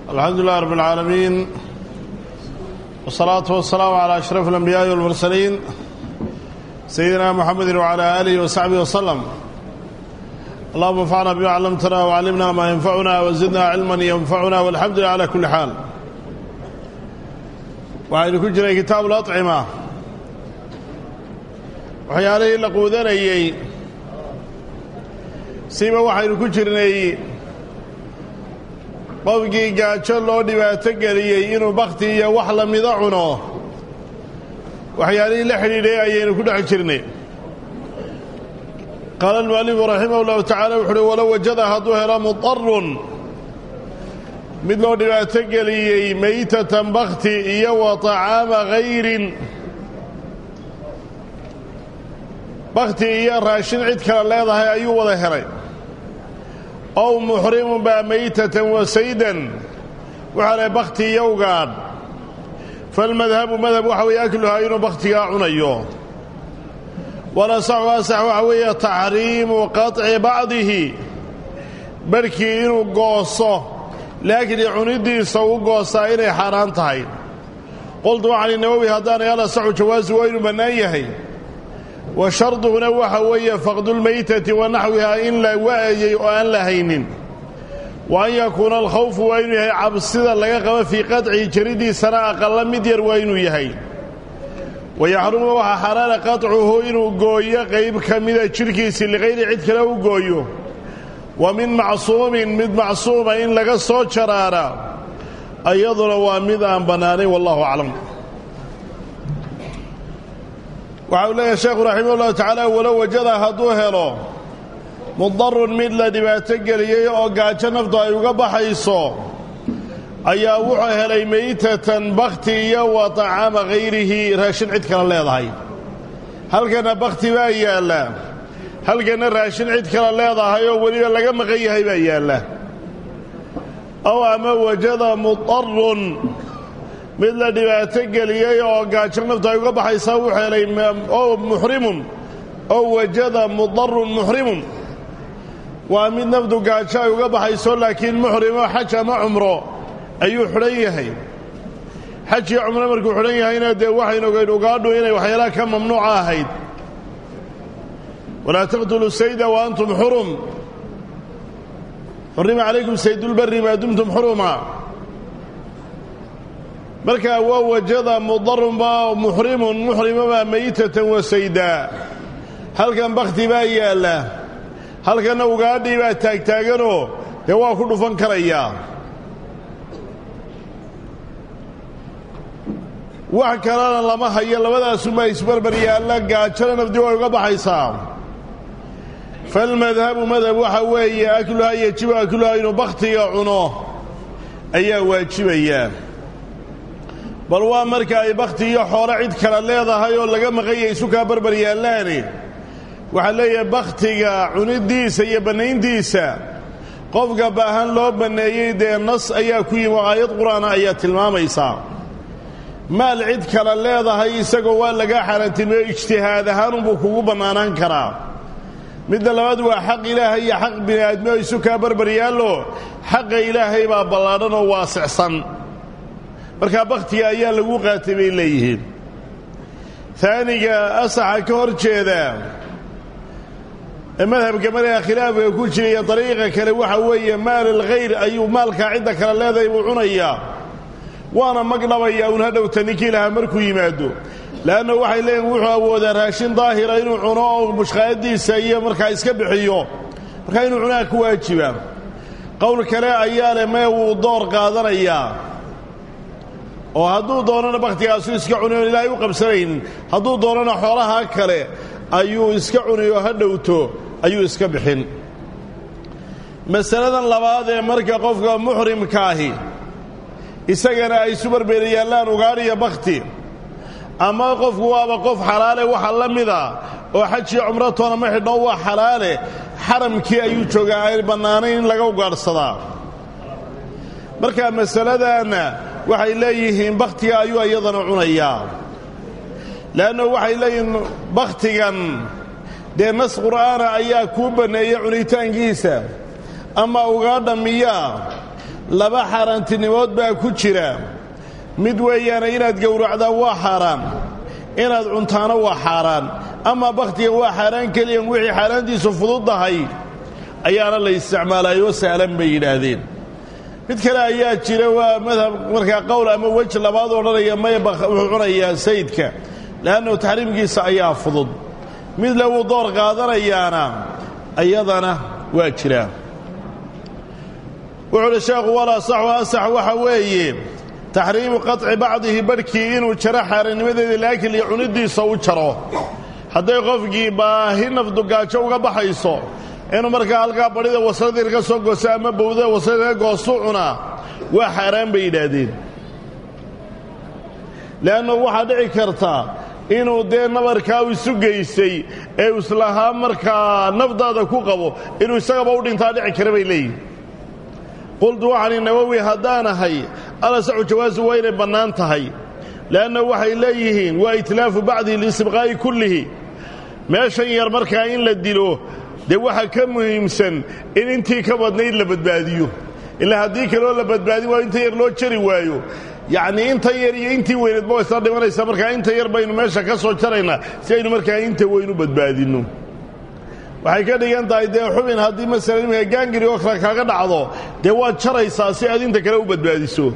alxamdu lilah rab اlcaalamiin wالsalaatu wasalaamu calى ashraf اlanbiyaaءi wاlmursaliin sayidina muxamedi wcalى aalihi wasaxbihi waslem allahuma anfacna bima callamtana wcallimna maa yanfacuna wazidna cilman yanfacuna walxamdu lilah cala kuli xaal waxaynu ku jiray kitaabu lacima waxyaalihii la quudanayey siba waxaynu ku jirnay qofkii gaajo loo dhibaato geliyey inuu bakhti iyo wax la mida cuno waxyaalihii la xidhiidhay ayaynu ku dhex jirnay qaala almu'alifu raximah ullahu tacala wuxu uhi walow wajada hadduu helo mudarun mid loo dhibaato geliyey maytatan bakhti iyo wa طacaama hayrin bakhti iyo raashin cid kale leedahay ayuu wada helay ow muxrimun baa maytatan wa saydan waxaa leh bakhti iyo ugaadh falmadhabu madhab waxa weeye akluhaa inuu bakhtigaa cunayo walasaxu asax waxa weeye taxriimu qaطci bacdihi barhkii inuu gooso laakiin cunidiisa u goostaa inay xaaraan tahay qoltu waxaan inawowi haddaanay alasaxu jawaasu waa inuu bannaan yahay wa sharduhuna waxa weeye faqdulmaytati wa naxwihaa in la wa'ayey oo aan la haynin wa an yakuuna alkhawfu waa inuu yahay cabsida laga qabo fii qadcihi jaridiisana aqalla mid yar waa inuu yahay wa yaxrumu waxaa xaaraana qaطcuhu inuu gooyo qayb ka mida jidhkiisii liqayri cid kale u gooyo wa min macsuumin mid macsuuma in laga soo jaraara iyaduna waa mid aan bannaanayn wallahu aclam waxa uu leeyahay sheekhu raximah ullahu tacaala walow wajada hadduu helo mudarun mid la dhibaato geliyey oo gaajo naftu ay uga baxayso ayaa wuxuu helay maytatan bakhti iyo wa tacaama hayrihi raashin cid kale leedahay halkanna bakhti baa yaalla halkanna raashin cid kale leedahay oo weliba laga maqan yahay baa yaalla ow ama wajada mudarun mid la dhibaato geliyey oo gaajo naftu ay uga baxaysaa wuxuu helay oo muxrimun ow wajada mudarun muxrimun waa mid naftu gaajo ay uga baxayso laakiin muxrimo xaj ama cumro ayuu xidhan yahay xaj iyo cumro markuu xidhan yahayna dee waxaynu ogayn ugaadhu inay waxyaalaha ka mamnuuca ahayd walaa taqtuluu sayda wa antum xurum xurima calaykum saydulbari maa dumtum xuruma markaa waa wajada mudarunba muxrimun muxrimabaa maytatan wa saydaa halkan bakhti baa yaalla halkanna ugaadhii baa taagtaaganoo dee waa ku dhufan karayaa wax kalena lama hayo labadaasumaa isbarbar yaalla gaajona nafdi way uga baxaysaa falmadhabu madhab waxa weeye akluhaa yejibu akluhaa inuu bakhtiga cuno ayaa waajibayaa bal waa marka ay bakhti iyo xoolo cid kale leedahay oo laga maqanya isu kaa barbar yaallaani waxaa leeyahay bakhtiga cunidiisa iyo bannayntiisa qofka baahan loo banneeyey dee nas ayaa ku yimi oo aayad qur-aana ayaa tilmaamaysaa maal cid kale leedahay isagoo waa lagaa xaaraantilmeeyo ijtihaad ahaanunbuu kugu bannaanaan karaa midda labaad waa xaq ilaahay iyo xaq bini aadmi oo isu kaa barbar yaallo xaqa ilaahay baa ballaadhan oo waasicsan markaa bakhtiga ayaa lagu qaatay bay leeyihiin taaniga asaxa ka hor jeeda ee madhabka markaa khilaafka ku jiraya dariiqa kale waxa weeye maal alkhayr ayuu maalkaa cidda kale leedahay buu cunayaa waana magdhabayaa uun hadhowta ninkii lahaa markuu yimaado le'anna waxay leeyihin wuxuu awoodaa raashin daahira inuu cuno oo mushqaadiisa iyo markaa iska bixiyo markaa inuu cunaa ku waajiba qowl kale ayaa leh mee wuu door qaadanayaa oo hadduu doonana bakhtigaasu iska cuni oon ilaahay u qabsanaynin hadduu doonana xoolahaa kale ayuu iska cuni oo ha dhowto ayuu iska bixin masaladan labaad ee marka qofka muxrimkaahi isagana ay isu barbeeri yaallaan ugaadhiya bakhti ama qofku waaba qof xalaale waxa la mida oo xaj iyo cumro toona ma xidhno waa xalaale xaramkii ayuu joogaa ay bannaanayn in laga ugaadhsadaa marka masaladanna waxay leeyihiin bakhtiga ayuu iyadana cunayaa le'anno waxay leeyihiin bakhtigan dee nas qur'aana ayaa kuu banneeyey cunitaankiisa ama ugaadha miyaa laba xaaraantinimood baa ku jira mid weeyaane inaad gowracdaa waa xaaraan inaad cuntaana waa xaaraan amaa bakhtiga waa xaaraan keliyan wixii xaaraantiisu fududdahay ayaana la isticmaalaayoo sahlan bay yidhaahdeen mid kale ayaa jira waa madhab markaa qowl ama wej labaad odhanaya maya wuxuu cunayaa sayidka le'annahu taxriimkiisa ayaa fudud mid le wuu door qaadanayaana ayadana waa jiraa wuxuu uhi sheekhu walaa saxu asax waxa weeye taxriimu qaطci bacdihi barhkii inuu jaro xaaranimadeeda laakiin iyo cunidiisa u jaro hadday qofkii baahi nafdugaajo uga baxayso inuu markaa halkaa badhida wasladii ka soo gooso ama bowdada waslada ka goostu cunaa waa xaaraan bay yidhaahdeen le'annu waxaa dhici karta inuu dee nabarkaa u isu geystay ee islahaa markaa nafdaada ku qabo inuu isagaba u dhintaa dhici kara bay leeyihin qultu waxaani nawowi haddaanahay alasaxu jawaasu waa inay bannaan tahay le'anna waxay leeyihiin waa itlaafu bacdihi liistibqaa'i kullihi meeshan yar markaa in la dilo dee waxaa ka muhiimsan in intii ka badnayd la badbaadiyo ilaa haddii kaloo la badbaadin waayo inta yar loo jari waayo yacnii inta yar iyo intii weyneedba waa isla dhimanaysaa markaa inta yar baynu meesha ka soo jaraynaa si aynu markaa inta weynu badbaadinno waxay ka dhigan tahay dee xubin haddii masalan iminka gaangiri oo kale kaaga dhacdo dee waad jaraysaa si aad inta kale u badbaadiso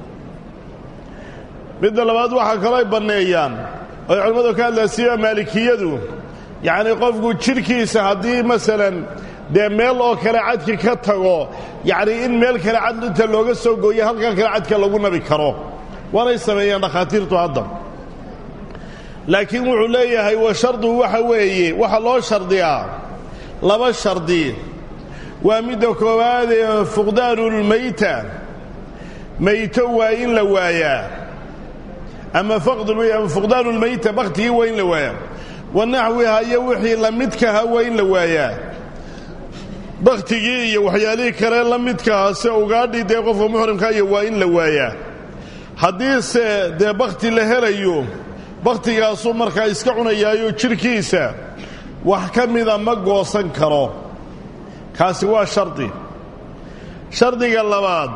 midda labaad waxaa kaloo ay banneeyaan oy culimmadu ka hadlaan siba maalikiyadu yacnii qofku jidhkiisa haddii masalan dee meel oo kale cadki ka tago yacnii in meel kale cad inta looga soo gooyo halkan kale cadka lagu nabi karo waanay sameeyeen dhakhaatiirtu hadda laakiin wuxuu leeyahay wa shardu waxa weeye waxaa loo shardiyaa laba shardi waa midda koowaad ee fuqdaanulmayta mayto waa in la waayaa ama ama fuqdaanulmayta bakhtigii waa in la waayaa wa naxwiha iyo wixii la midkaha waa in la waayaa bakhtigii iyo waxyaalihii kale la midkaha se ugaadhii dee qofka muxrimka iyo waa in la waayaa haddiise dee bakhti la helayo bakhtigaasuu markaa iska cunayaayo jidhkiisa wax ka mida ma goosan karo kaasi waa shardi shardiga labaad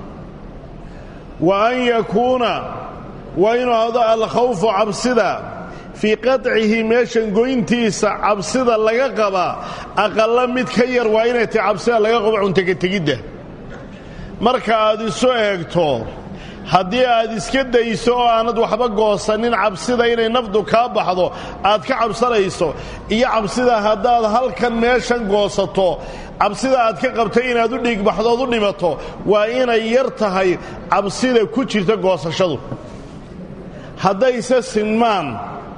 wa an yakuuna waa inuu ahdo alkhawfu cabsida fii qaطcihi meeshan goyntiisa cabsida laga qaba aqalla mid ka yar waa inay tahay cabsida laga qabo cuntagetegidda marka aad isu eegto haddii aad iska dayso oo aanad waxba goosanin cabsida inay nafdu kaa baxdo aad ka cabsanayso iyo cabsida haddaad halkan meeshan goosato cabsida aad ka qabtay inaad u dhiigbaxdood u dhimato waa inay yar tahay cabsida ku jirta goosashadu haddayse sinmaan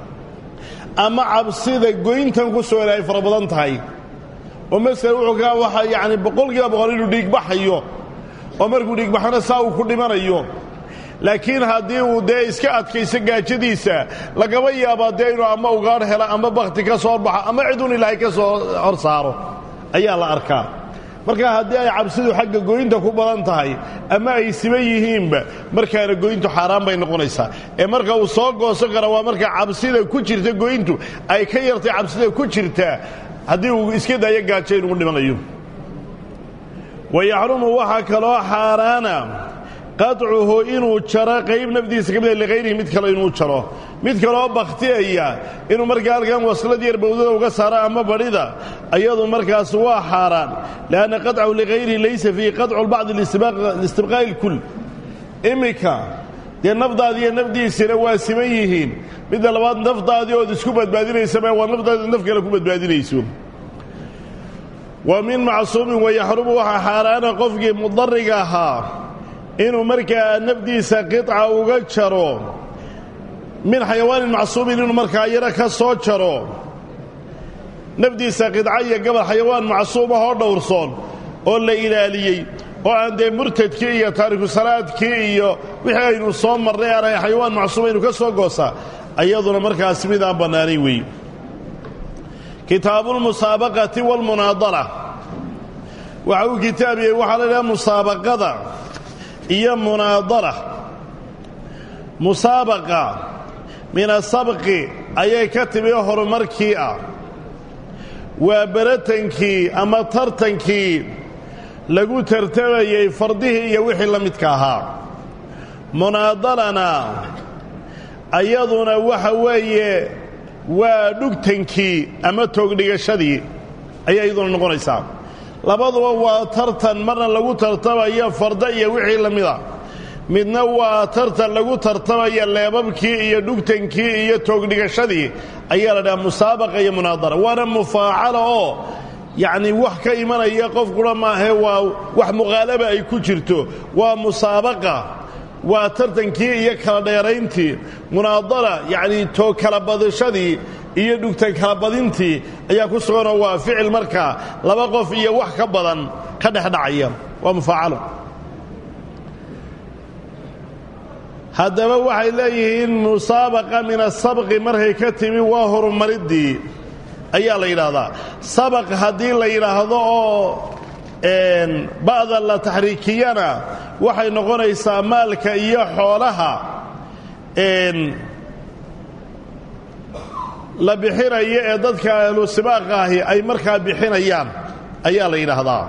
ama cabsida goyntan ku soo ay fara badan tahay oo masele wuxuu ka waxa yacni boqolkiiba boqol inuu dhiigbaxayo oo markuu dhiigbaxana saa uu ku dhimanayo laakiin haddii uu dee iska adkayso gaajadiisa lagaba yaabaa dee inuu ama ugaadh helo ama bakhti ka soo horbaxo ama ciduun ilaahay ka soo hor saaro ayaa la arkaa marka haddii ay cabsidu xagga goynta ku badan tahay ama ay siban yihiinba markaana goyntu xaaraan bay noqonaysaa ee marka uu soo goosan kara waa marka cabsida ku jirta goyntu ay ka yartay cabsida ku jirtaa haddii uu iska daayo gaajo inugu dhimanayo wa yaxrumu waxaa kaloo xaaraana qaطcuhu inuu jaro qayb nafdiisa ka mida likhayrihi mid kale inuu jaro mid kaleoo bakhtiyaya inuu markaa halkan waslad yar bowdada uga saaro ama badhida ayadu markaas waa xaaraan lianna qaطcahu likhayrihi laysa fiihi qaطcu bacdi liistibqaa'i اlkul iminka dee nafdaadi iyo nafdiisina waa siman yihiin midda labaad nafdaadii ood isku badbaadinaysaba waa nafdaadi naf kale ku badbaadinayso wa min macsuumin wayaxrumu waxaa xaaraana qofkii mudariga ahaa inuu markaa nafdiisa qiطca uga jaro min xayawaanin macsuumin inuu markaa yaro ka soo jaro nafdiisa qidca iyo gabal xayawaan macsuum ah oo dhowrsoon oo la ilaaliyey oo aan dee murtadkii iyo taariku salaadkii iyo wixii aynu soo marnay aanay xayawaan macsuuma inu ka soo goosaa ayaduna markaas mid aan bannaanay weeye kitaabuulmusaabaqati waalmunaadara waxa uu kitaabiyey waxaa la idhaha musaabaqada iyo munaadara musaabaqa min asabqi ayay ka timi horumarkii ah waa beratankii ama tartankii lagu tartamayey fardihii iyo wixii la midka ahaa munaadalana ayaduna waxa weeye waa dhugtankii ama toogdhigashadii ayay iyaduna noqonaysaa labaduba waa tartan marna lagu tartamayo farda iyo wixii la mida midna waa tartan lagu tartamaya leebabkii iyo dhugtankii iyo toogdhigashadii ayaa la dhaha musaabaqa iyo munaadara waana mufaacala oo yacni wax ka imanaya qofkuna maahe waa wax muqaalaba ay ku jirto waa musaabaqa waa tartankii iyo kala dheerayntii munaadara yacni toog kala badashadii iyo dhugtan kala badintii ayaa ku suganoo waa ficil markaa laba qof iyo wax ka badan ka dhexdhacaya waa mufaacalo haddaba waxay leeyihiin musaabaqa min asabqi markay ka timi waa horumaridii ayaa la yidhaahdaa sabaq haddii la yidhaahdo oo ba'da la taxriikiyana waxay noqonaysaa maalka iyo xoolaha la bixinayo ee dadka ahlu sibaaqa ahi ay markaa bixinayaan ayaa la yidhaahdaa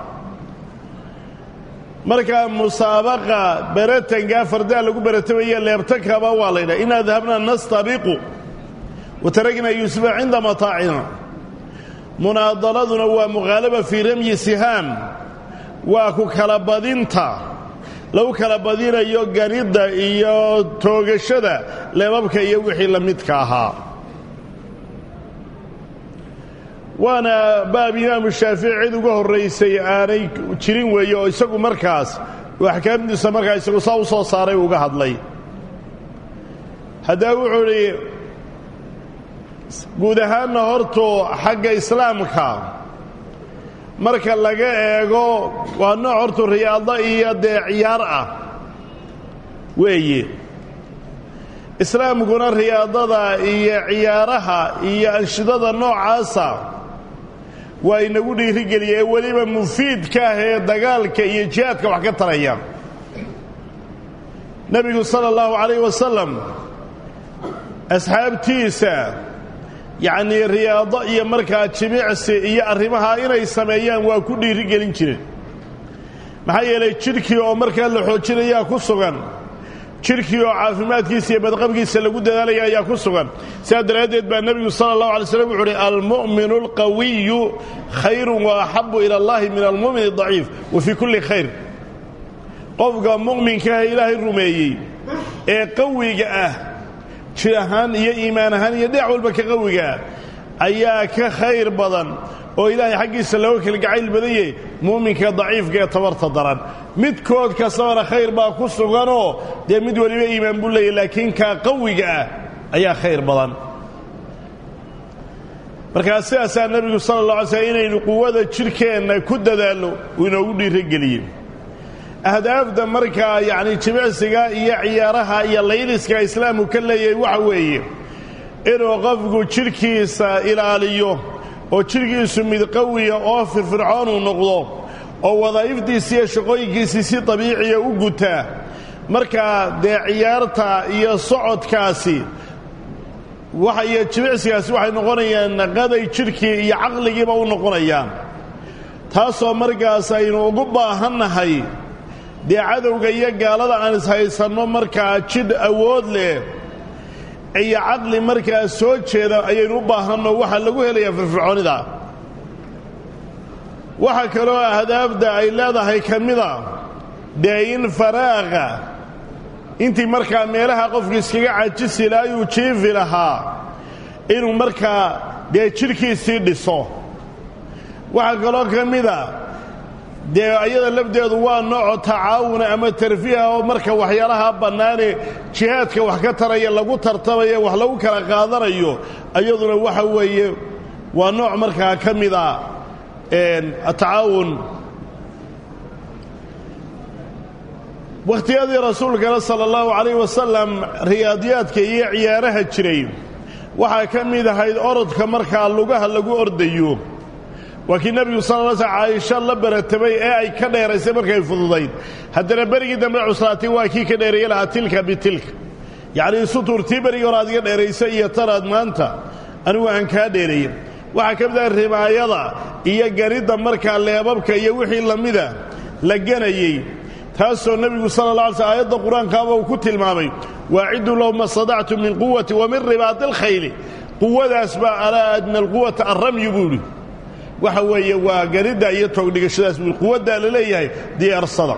markaa musaabaqa beratankaa fardaa lagu beratamaya leebtakaba waa la yidhaha inaa dahabna nastabiqu wa taragna yuusufa cinda mataacina munaadaladuna waa muqaalaba fii ramyi sihaam waa ku kala badinta lagu kala badinayo ganidda iyo toogashada leebabka iyo wixii la midka ahaa waana baab imaamu shaafici cid uga horraysay aanay jirin weeye oo isagu markaas uu axkaamtiisa markaa isagu saa u soo saaray uga hadlay haddaba wuxuu idhi guud ahaanna hortuu xagga islaamka marka laga eego waa nooc hortuu riyaado iyo dee ciyaar ah weeye islaamkuna riyaadada iyo ciyaaraha iyo anshidada noocaasa waa inagu dhiirigeliya ee weliba mufiidka ah ee dagaalka iyo jihaadka wax ka taraya nebigu sala allahu calayh wasalam asxaabtiisa yacnii riyaado iyo markaa jimicsi iyo arrimaha inay sameeyaan waa ku dhiirigelin jireen maxaa yeelay jidhkii oo markaa la xoojinayaa ku sugan jidhkii oo caafimaadkiisa iyo badqabkiisa lagu dadaalaya ayaa ku sugan sidaa daraaddeed baa nebigu sala allahu alay slam wuxu uhi almu'minu alqawiyu khayrun wa axabu ila allahi min almu'min adaciif wa fii kulli khayr qofka mu'minkaah ilaahay rumeeyey ee qawiga ah jir ahaan iyo iimaan ahaan iyo dhinac walba ka qawigaa ayaa ka khayr badan oo ilaahay xaggiisa looga kala gacayl badan yahay mu'minka daciifka ee tabarta daran midkood kastabana khayr baa ku suganoo dee mid weliba iimaan buu leeyahy laakiin kaa qawiga ah ayaa khayr badan markaa sidaasaa nebigu sala allah alay slm inaynu quwada jidhkeenna ku dadaallo uu inoogu dhiirogeliyey ahdaafda markaa yacni jimicsiga iyo ciyaaraha iyo layliska islaamku ka leeyahay waxa weeye inuu qofku jidhkiisa ilaaliyo oo jidhkiisu mid qawiya oo firfircoon uu noqdo oo wadaa'ifdiisi iyo shaqooyinkiisii si dabiiciya u gutaa markaa dee ciyaarta iyo socodkaasi iyo jimicsigaasi waxay noqonayaan qaday jidhkii iyo caqligiiba u noqonayaan taasoo markaas aynu ugu baahannahay dee cadowga iyo gaalada aan ishaysanno markaa jidh awood leh iyo caqli markaa soo jeeda ayaynu u baahanno waxaa lagu helayaa firfircoonida waxaa kaloo ahdaafda ay leedahay ka mida dee in faraaqa intii markaa meelaha qofku iskaga cajisi laha ayuu jiifi lahaa inuu markaa dee jidhkiisii dhiso waxaa kaloo ka mida dee ayada lafdeedu waa nooco tacaawuna ama tarfiiha oo marka waxyaalaha bannaane jihaadka wax ka taraya lagu tartamaya wax lagu kala qaadanayo ayaduna waxa weeye waa nooc markaa ka mida atacaawun wakhtiyadii rasuulkana sala allahu calayh wasalam riyaadiyaadka iyo ciyaaraha jiray waxaa ka mid ahayd orodka markaa lugaha lagu ordayo waa kii nebigu sal l sl caaisha la baratamay ee ay ka dheeraysay markay fududayd haddana berigii dambe cuslaatay waa kii ka dheereeye lahaa tilka bitilka yacnii suturtii berigii hore aad iga dheeraysa iyo tanaad maanta anigu aan kaa dheereeye waxaa ka mid ah rimaayada iyo ganidda markaa leebabka iyo wixii la mida la ganayey taasoo nebigu sala la alay sl aayadda qur-aankaaba uu ku tilmaamay waaciduu lahu ma stadactum min quwati wa min ribaadi alkhayli quwadaas baa alaa adna alquwata alramyu buu idhi waxa weeye waa garidda iyo toogdhigashadaas buu quwaddaa la leeyahay diyaarsada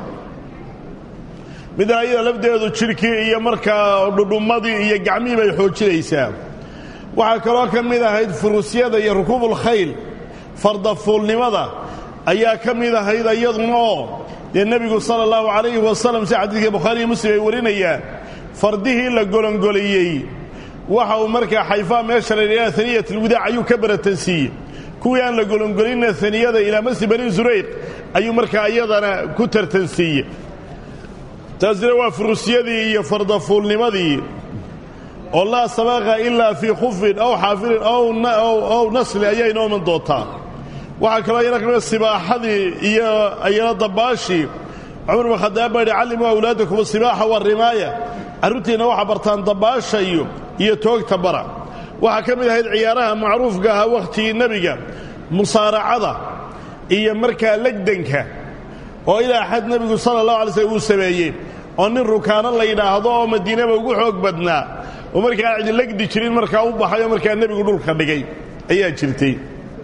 midna ayada lafdeedu jidhkii iyo markaa dhudhummadii iyo gacmihii bay xoojinaysaa waxaa kaloo ka mid ahayd furuusyada iyo rukuubulkhayl fardafuulnimada ayaa ka mid ahayd iyaduna oo dee nebigu sala allahu calayhi wasalam si xadiidka bukhaariiyo muslim ay warinayaan fardihii la golongoliyey waxa uu markaa xayfaa meesha la yidhaha aniyat alwidaac ayuu ka baratansiiyey kuwii aan la golongolinna aniyada ilaa masjid bani zurayq ayuu markaa iyadana ku tartansiiyey taasina waa furuusyadii iyo fardafuulnimadii oo laa sabaqa ilaa fii khufin aw xaafilin aw nasli ayaa inoo iman doontaa waxaa kaloo ayana ka mida sibaaxadii iyo ayana dabaashii cumar bin khadaab baa yidhi callimuu awlaadakum asibaaxa warimaaya carruurtiinna waxaa bartaan dabaasha iyo iyo toogta bara waxaa ka mid ahayd ciyaaraha macruufka ahaa wakhtigii nebiga musaaracada iyo markaa legdanka oo ilaa xad nebigu sala allahu alay slm uu sameeyey oo nin rukaano la yidhaahdo oo madiinaba ugu xoog badnaa oo markaa cidi legdi jirin markaa u baxay oo markaa nebigu dhulka dhigay ayaa jirtay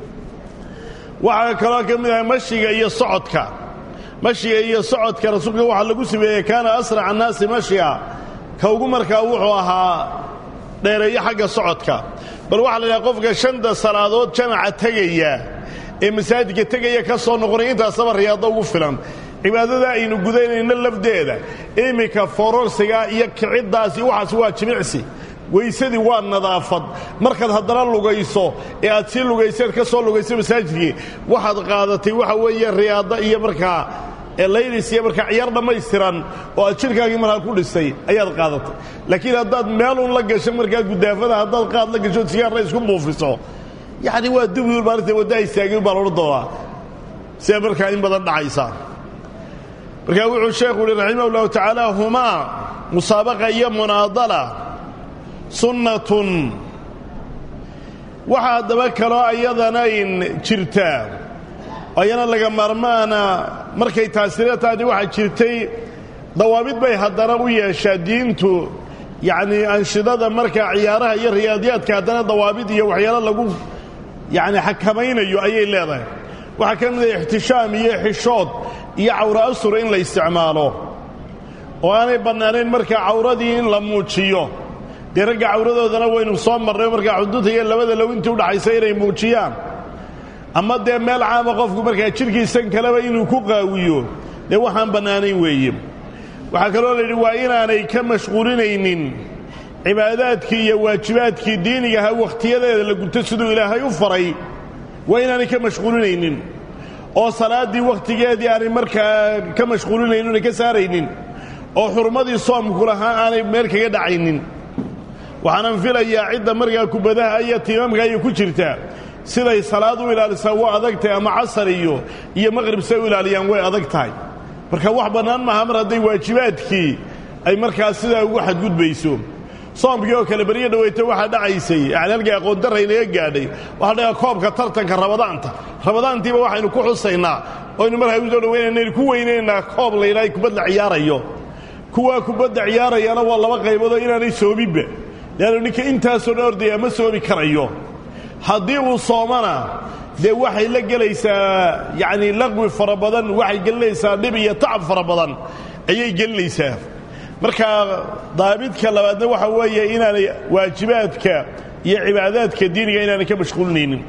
waxaa kaloo ka mid ahay mashiga iyo socodka mashiga iyo socodka rasuulka waxaa lagu sameeyey kaana asraca annaasi mashya ka ugu markaa wuxuu ahaa dheereeyo xagga socodka bal waxaa la yidhaha qofka shanta salaadood jamaca tegaya ee masaajidka tegaya ka soo noqonay intaasaba riyaado ugu filan cibaadada aynu gudaynayno lafdeeda iminka fororsiga iyo kiciddaasi waxaas waa jimicsi weysadii waa nadaafad markaad haddana lugayso ee aad sii lugayseed ka soo lugayso masaajidkii waxaad qaadatay waxa weeye riyaado iyo markaa laylis iyo markaa ciyaar dhammaystiran oo aad jidhkaagii markaa ku dhisay ayaad qaadatay laakiin haddaad meelun la gasho markaa gudaafada haddaad qaad la gasho sigaarna isku buufiso yacni waa dubiul maalinta waddaha istaagin baa loodhan doonaa sida markaa in badan dhacaysa markaa wuxuu sheekhu uhi raximah ullahu tacaala humaa musaabaqa iyo munaadala sunnatun waxaa haddaba kaloo ayadanayn jirtaa ayana laga maarmaana markay taasina taani waxaa jirtay dawaabid bay haddana u yeeshaa diintu yacnii anshidada markaa ciyaaraha iyo riyaadiyaadka haddana dawaabid iyo waxyaalo lagu yacni xakamaynayo ayay leedahay waxaa ka mid ah ixtishaam iyo xishood iyo cawra asura in la isticmaalo oo aanay bannaanayn markaa cawradii in la muujiyo dee ragga cawradoodana waynu soo marnay markaa xuduudta iyo labada low intii udhaxaysa inay muujiyaan ama dee meel caama qofku markaa jidhkiisan kaleba inuu ku qaawiyo dee waxaan bannaanayn weeye waxaa kaloo la yidhi waa inaanay ka mashquulinaynin cibaadaadkii iyo waajibaadkii diinigaha wakhtiyadeeda la guto siduu ilaahay u faray waa inaanay ka mashquulinaynin oo salaaddii wakhtigeedii aanay markaa ka mashquulinaynin oonay ka saaraynin oo xurmadii soomku lahaa aanay meel kaga dhacaynin waxaanan filayaa cidda markaa kubadaha iyo tiimamka ayay ku jirtaa siday salaad u ilaalisaa waa adag tahay ama casar iyo iyo maqhrib say u ilaaliyaan way adag tahay marka wax bannaan maaha mar hadday waajibaadkii ay markaa sidaa ugu xadgudbayso soomkii oo kale beryo dhaweyto waxaa dhacaysay yani halkii aqoondarra inaga gaadhay waxaa dhagaa koobka tartanka rabadaanta rabadaantiiba waxaynu ku xusaynaa oynu markaa u soo dhaweynayna ku weynaynaa koob la yidhaha kubadda ciyaarayo kuwaa kubadda ciyaarayana waa laba qayboodoo inaanay soominba leannu ninka intaasoo dhan ordaya ma soomi karayo haddii uu soomana dee waxay la gelaysaa yacni laqwi fara badan waxay gelinaysaa dhib iyo tacab fara badan ayay gelinaysaa marka daabidka labaadna waxa weeye inaanay waajibaadka iyo cibaadaadka diiniga inaanay ka mashquulinaynin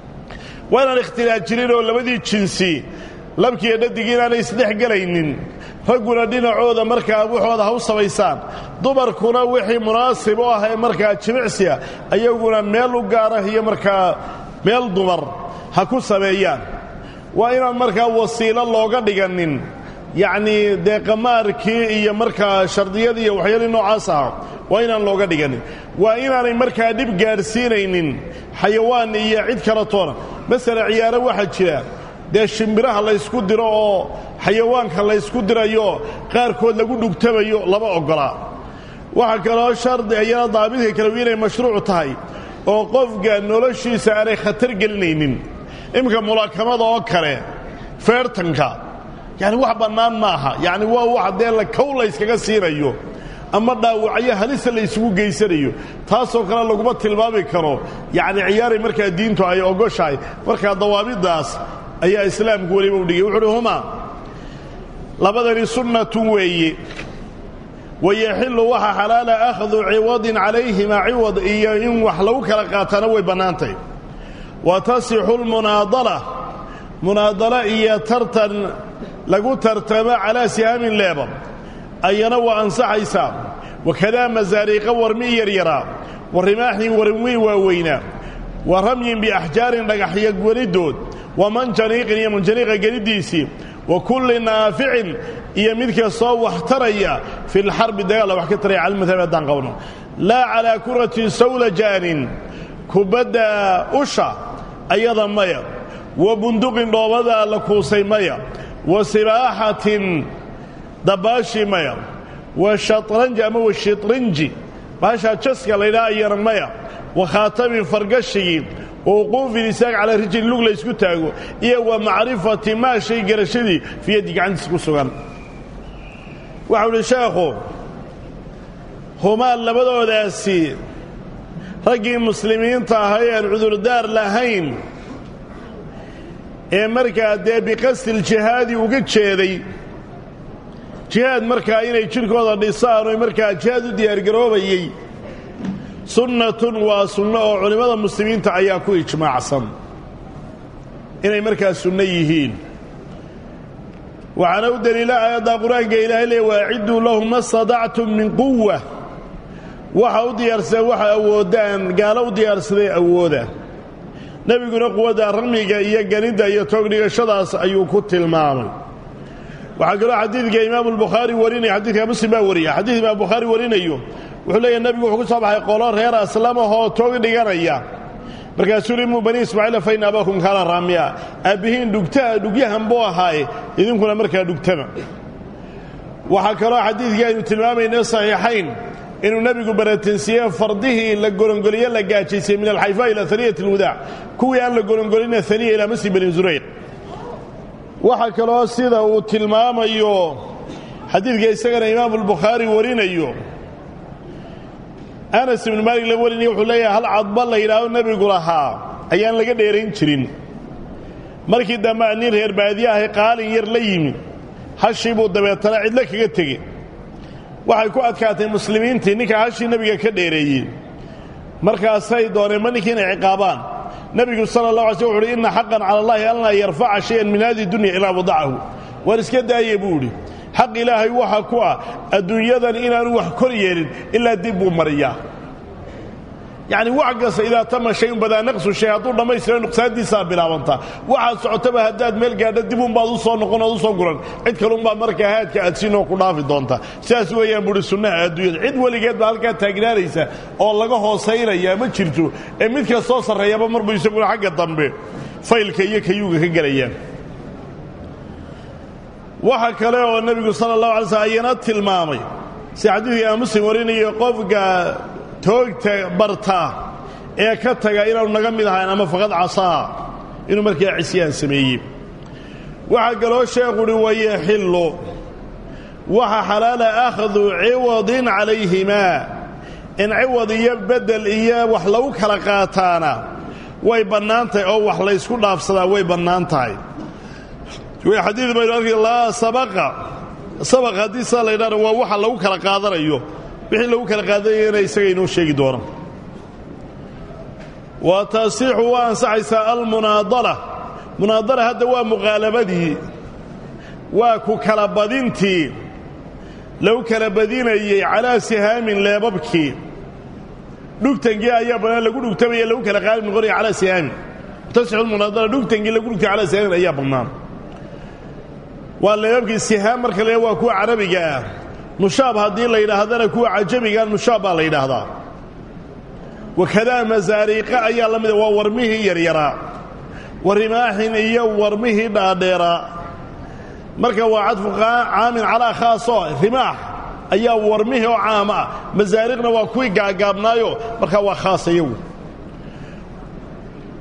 waa inaan ikhtilaaf jirin oo labadii jinsi labkiiyo dhadigii inaanay isdhex gelaynin ragguna dhinacooda markaa waxooda ha u samaysaan dumarkuna wixii munaasib u ah ee markaa jimicsiga ayaguna meel u gaara iyo markaa meel dumar ha ku sameeyaan waa inaan markaa wasiilo looga dhiganin yacnii dee qamaarkii iyo markaa shardiyadii iyo waxyaalii noocaas ah waa inaan looga dhiganin waa inaanay markaa dhib gaadhsiinaynin xayawaan iyo cid kala toona masala ciyaaro waxaa jira dee shimbiraha laysku diro oo xayawaanka laysku dirayo qaarkood lagu dhugtamayo lama oggolaa waxaa kaloo shardi ayana daabidka kale inay mashruuc tahay oo qofka noloshiisa aanay khatar gelinaynin iminka mulaakamada oo kale feertanka yani wax bannaan maaha yani waa wax dee la kow layskaga siinayo ama dhaawacyo halisa la isugu geysanayo taasoo kale laguma tilmaami karo yacni ciyaaray markaa diintu ay ogoshahay markaa dawaabiddaas ayaa islaamku weliba u dhigay wuxu uhi huma labadani sunnatun weeye wayaxillu waxa xalaala akhdu ciwadin calayhima ciwad iyo in wax lagu kala qaatana way bannaantahy wa tasixu lmunaadala munaadala iyo tartan lagu tartamo calaa sihaamin leeba ayana waa ansaxaysaa wakadaa masaariiqa warmi yaryaraa wa rimaaxin warmi waaweynaa wa ramyin biaxjaarin dhagaxyo gelidood wa manjaniiqin iyo manjaniiqa geliddiisii wa kulli naaficin iyo mid kastoo wax taraya fi lxarbi dagaalla wax ka taraya cala madhabi haddaan qabno laa calaa kurati sawlajaanin kubadda usha ayada maya wa bunduqin dhoobadaa la kuusay maya wa sibaaxatin dabaashi maya wa shatranji ama wa shitrinji baashaa jaska laydhaha ayana maya wa khaatamin fargashigii wa wuquufin isaag calaa rijli lug la ysku taago iyo wa macrifati maa shay garashadii fii yaddi gacantiisa ku sugan waxau uhi sheekhu humaa labadoodaasi raggii muslimiinta ahay aan cudurdaar lahayn ee markaa dee biqasdiljihaadi uga jeeday jihaad markaa inay jidhkooda dhisaan oo markaa jihaad u diyaargaroobayey sunnatun waa sunno oo culimmada muslimiinta ayaa ku ijmaacsan inay markaa sunno yihiin waxaana u deliila aayadda qur-aanka ilaahay leey waacidduu lahum ma stadactum min quwa waxa u diyaarsadeen waxa awoodaan gaalo u diyaarsaday awooda nebiguna quwadda ramiga iyo ganidda iyo toogdhigashadaas ayuu ku tilmaamay waxaa kaloo xadiidka imaamu albukhaari warinaya xadiidka muslim baa wariya xadiid imaam bukhaari warinayo wuxuu leeyahy nebigu wuxuu ku soo baxay qolo reer aslamahoo toog dhiganaya markaasuu li imuu bani ismaaciila fa ina abaakum kaana raamiya aabbihiin dhugtaa dhugyahan buu ahaaye idinkuna markaa dhugtama waxaa kaloo xadiidkii aynu tilmaamayna saxiixayn inuu nebigu baratansiiye fardihii la golongoliye la gaajaysay min alxayfa ila aniyat alwadaac kuwii aan la golongolina aniya ilaa masjid bani zurayq waxaa kaloo sida uu tilmaamayo xadiidka isagana imaamu albukhaari warinayo anas ibnu maalik la warinaya wuxuu leeyahay hal cadba la yidhaahdo nebigu lahaa ayaan laga dheerayn jirin markii dambe nin reer baadiye ahay qaalin yar la yimi hashii buu dabeetana cidlo kaga tegey waxay ku adkaatay muslimiintii ninka hashii nebiga ka dheereeyey markaasay dooneen ma ninkii inay ciqaabaan nebigu sala allah alay sl wuxu uhi inna xaqan cala allahi an laa yarfaca shayan min hadihi dunya ilaa wadacahu waar iska daaye buu idhi xaq ilaahay waxa ku ah adduunyadan inaanu wax kor yeelin ilaa dib buu mariyaa yacni wax kasta idaa tama shayun badaa naqsu shay hadduu dhammaystira nuqsaantiisaa bilaabantaa waxaad socotaba haddaad meel gaadho dib unbaad u soo noqon ood u soo guran cid kalunbaa markaa haadka aad siinoo ku dhaafi doonta sidaas weeyaan buuhi sunnaha adduunyada cid weligeed baa halkaa taagnaanaysa oo laga hoosaynayaa ma jirto ee mid kastoo sarreeyaba marbuu isaguna xagga dambe faylka iyo kayuuga ka gelayaan waxa kale oo nebigu sala allahu alay slm ayana tilmaamay si xadiidka imaam muslim warinayo qofka toogta barta ee ka taga inaanu naga mid ahayn ama faqad casaa inuu markaa cisyaan sameeyey waxaa kaloo sheekhuuhi wayaxillu waxa xalaala akhdu ciwadin calayhimaa in ciwad iyo beddel iyo wax lagu kala qaataana way bannaan tahay oo wax laysku dhaafsadaa way bannaan tahay xadiid baynu arkay laa sabaqa sabaq haddii saa la ydhahdo waa waxa lagu kala qaadanayo wixii lagu kala qaadanayana isaga inoo sheegi doona wa tasixu waa ansaxaysaa almunaadala munaadala hadda waa muqaalabadii waa ku kala badintii lagu kala badinayey calaa sihaamin leebabkii dhugtankii ayaa bannaan lagu dhugtamaya lagu kala qaalib noqonaya calaa sihaamin tasixu lmunaadala dhugtankii lagu dhugtay calaa sihaamin ayaa bannaan waa leebabkii sihaam marka la waa kuwa carabiga ah nushaab haddii la yidhaahdana kuwa cajamiga nushaab baa la yidhaahdaa wakadaa masaariiqa ayaa la mida waa warmihii yaryaraa warimaaxin iyo warmihii dhaadheeraa marka waa cadfu caamin calaa khaasoo rimaax ayaa warmihii oo caama ah masaariiqna waa kuwii gaagaabnaayo markaa waa khaas iyagu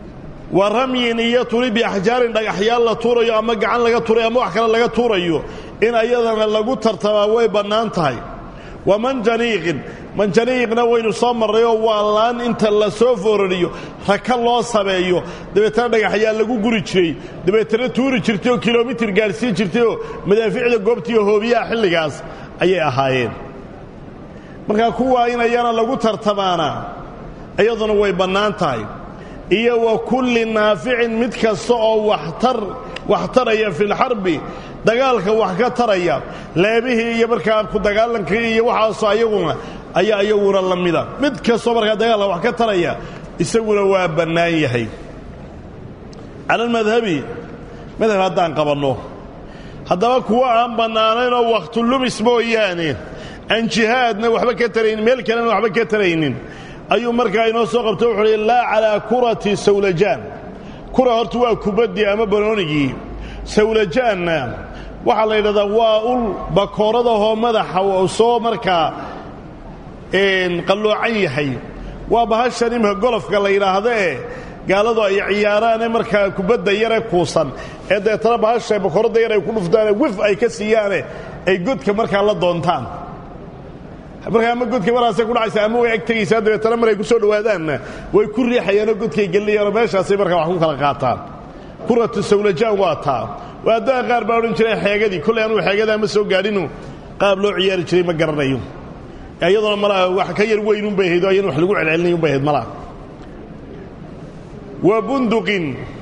wa ramyin iyo turi biaxjaarin dhagaxyaal la tuurayo ama gacan laga tuurayo ama wax kale laga tuurayo in ayadana lagu tartamaa way bannaan tahay wa manjaniiqin manjaniiqna waynu soo marrayoo waa laan inta la soo foorariyo raka loo sameeyo dabeetana dhagaxyaa lagu guri jiray dabeetana tuuri jirtay oo kilomitir gaadhsiin jirtay oo madaaficda goobtiiyo hoobiyaha xilligaas ayay ahaayeen markaa kuwaa in ayana lagu tartamaana iyaduna way bannaan tahay iyo wa kulli naaficin mid kasta oo waxtar wax taraya filxarbi dagaalka wax ka taraya leebihii iyo markaa ku dagaalankii iyo waxaasoo ayaguna ayaa iyaguna la mida mid kastoo markaa dagaalka wax ka taraya isaguna waa bannaan yahay cala almadhabi madhab haddaan qabanno haddaba kuwa aan bannaanaynoo wakhtulumis mooyaane aan jihaadna waxba ka taraynin meel kalena waxba ka taraynin ayuu markaa inoo soo qabto wuxuu uhi laa calaa kurati sawlajaan kura horta waa kubaddii ama banoonigii sawlajaanna waxaa la yidhahdaa waa ul bakooradahoo madaxa soo markaa qalloocan yahay waa bahashan imika golofka la yidhaahdo ee gaaladu ay ciyaaraane markaa kubadda yare kuusan ee deetana bahasha bakooradda yar ay ku dhuftaane wif ay ka siiyaane ay godka markaa la doontaan markaa ama godka maraasay ku dhacaysa ama way ag tegaysaa dabeetana maray ku soo dhowaadaanna way ku riixayaanoo godkay gelinayaanoo meeshaasay markaa wax ku kala qaataan kuratu sawlajaan waa taa waaddaha qaar baa odhan jiray xeegadii kollay anuu xeegadaa ma soo gaadhinu qaab loo ciyaari jiray ma garanayo iyaduna malaa wax ka yar weyn unbay ahayd oo ayana wax lagu celcelinay unbay ahayd malaa wa bunduqin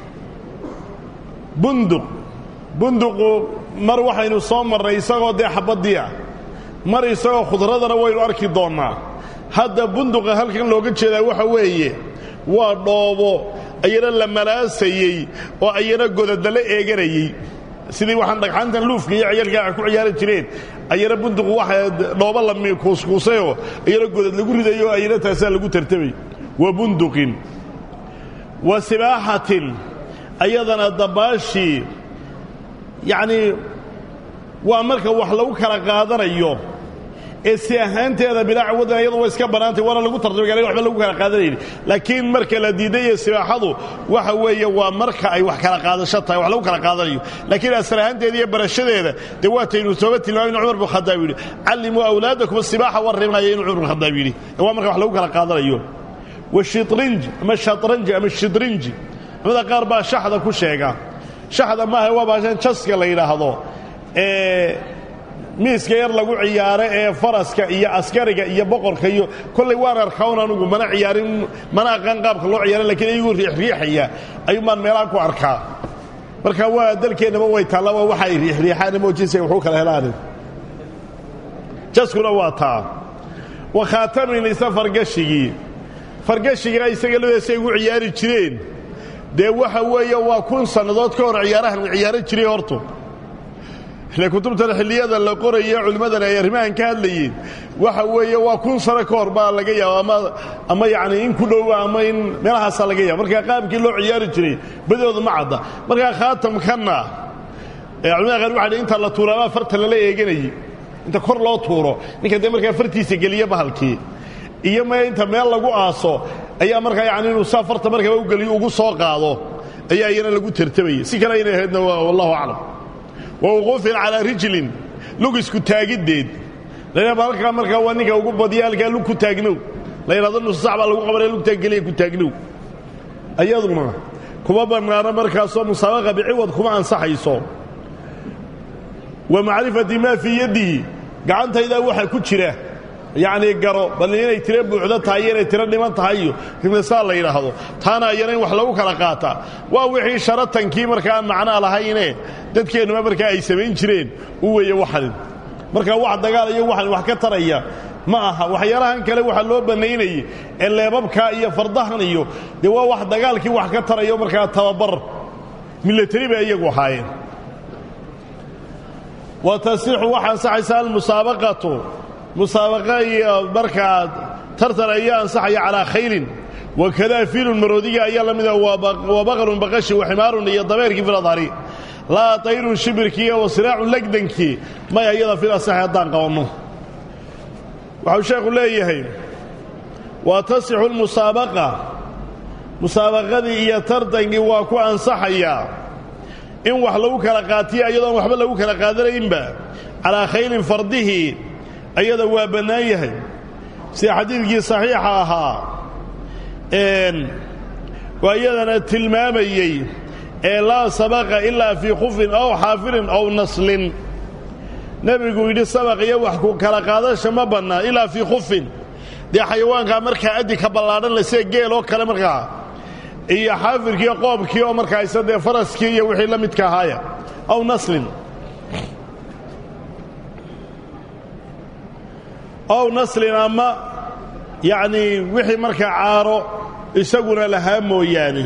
bunduq bunduqu mar waxaynu soo marnay isagoo dee xabaddiia mar isagoo khudradana waynu arki doonnaa hadda bunduqa halkan looga jeedaa waxa weeye waa dhoobo ayana la malaasayey oo ayana godadala eeganayey sidii waxaan dhagxaantan luufka iyo ciyaalkaa ku ciyaari jireen ayana bunduqu waxa dhoobo la kuuskuusayoo ayana godad lagu ridayo ayana taasaa lagu tartamay wa bunduqin wa sibaaxatin ayadana dabaashii yacnii waa marka wax lagu kala qaadanayo ee si ahaanteeda bilaa cawadan iyadu way iska bannaantay waana lagu tartamay gaala waxba lagu kala qaadanayni laakiin marka la diidayo sibaaxadu waxa weeye waa marka ay wax kala qaadasho tahay wax lagu kala qaadanayo laakiin asal ahaanteeda iyo barashadeeda dee waataynu sooba tilmaamay inu cumar bin khadaab yidhi callimuu awlaadakum asibaaxa warrimaya inuu cumar bin khadaab yidhi waa marka wax lagu kala qaadanayo washitrinj ama shatranji ama shidrinji culamada qaar baa shaxda ku sheega shaxda maaha waa baashan jaska la yidhaahdo ee miiska yar lagu ciyaaro ee faraska iyo askariga iyo boqorka iyo kollay waan arkawn anugu mana ciyaarin mana aqaan qaabka loo ciyaara lakiin iyagoo riixriixaya ayuunbaan meelaha ku arkaa marka waa dalkeennaba way taalla waa waxa ay riixriixaan moojinsa waxu kala helaan jaskuna waa taa wa khaatamin isa fargashigii fargashigaa isaga ladeesay ugu ciyaari jireen dee waxa weeye waa kun sannadood ka hor ciyaarahan la ciyaaro jiray hortu ile kutubtan xilliyada la qoraya culimmadan ay arrimahan ka hadlayeen waxa weeye waa kun sano ka hor baa laga yaaba ama ama yacni in ku dhowa ama in meelahaasaa laga yaaba markaa qaabkii loo ciyaari jiray badooda ma cadda markaa khaatamkanna culimada qaar waxa inta la tuuraabaa farta lala eeganayey inta kor loo tuuro ninka dee markaa fartiisa geliya bahalkii iyo me inta meel lagu aaso ayaa markaa yani inuu saa farta markaba ugeliyo ugu soo qaado ayaa iyana lagu tartamayay si kale aynay ahaydna wallahu aclam wa wuquufin calaa rijlin lug isku taagiddeed laydhahba halkaa markaa waa ninka ugu badiya halkaa lug ku taagnow la yidhahdo nusu sac baa lagu qabanaya lugtaa geliya ku taagnow ayaduna kuma bannaano markaasoo musaabaqa biciwad kuma ansaxayso wa macrifati maa fii yaddihi gacantaydaa waxa ku jira yacnii garo bal inay tiro buuxdo tahay iyo inay tiro dhiman tahay iyo himnasaa la yidhaahdo taana ayana in wax lagu kala qaataa waa wixii sharatankii markaa aan macnaa lahayne dadkeennuba markaa ay samayn jireen u weeye waxan markaa wax dagaal iyo waxan wax ka taraya ma aha waxyaalahan kale waxaa loo bannaynayey ee leebabkaa iyo fardahan iyo dee waa wax dagaalkii wax ka tarayo markaa tababar milatari bay iyagu ahaayeen wa tasixu waxa ansaxaysa almusaabaqatu musaabaqa iyo markaa tartan ayaa ansaxaya calaa khaylin wakadaa fiilun maroodiga ayaa la mida waa baqarun baqashi waximaarun iyo dabeerkii filadhari laa tayrun shibirkii wa siraacun legdankii may ayada fil asaxi haddaan qabanno waxau sheekhu leeyahay wa tasixu lmusaabaqa musaabaqadii iyo tartankii waa ku ansaxayaa in wax lagu kala qaatiyo iyadoon waxba lagu kala qaadanaynba calaa khaylin fardihii ayada waa bannaan yahay sida xadiidkii saxiixa ahaa waa iyadana tilmaamayey ee laa sabaqa ilaa fii khufin aw xaafirin aw naslin nebigu yidhi sabaq iyo wax ku kala qaadasha ma bannaan ilaa fii khufin dee xayawaankaa markaa adinka ballaadhan le sida geel oo kale markaa iyo xaafirkiiyo qoobkii oo markaa isa dee faraskii iyo wixii la midka ahaaya aw naslin ow naslin ama yacnii wixii markaa caaro isaguna lahaa mooyaane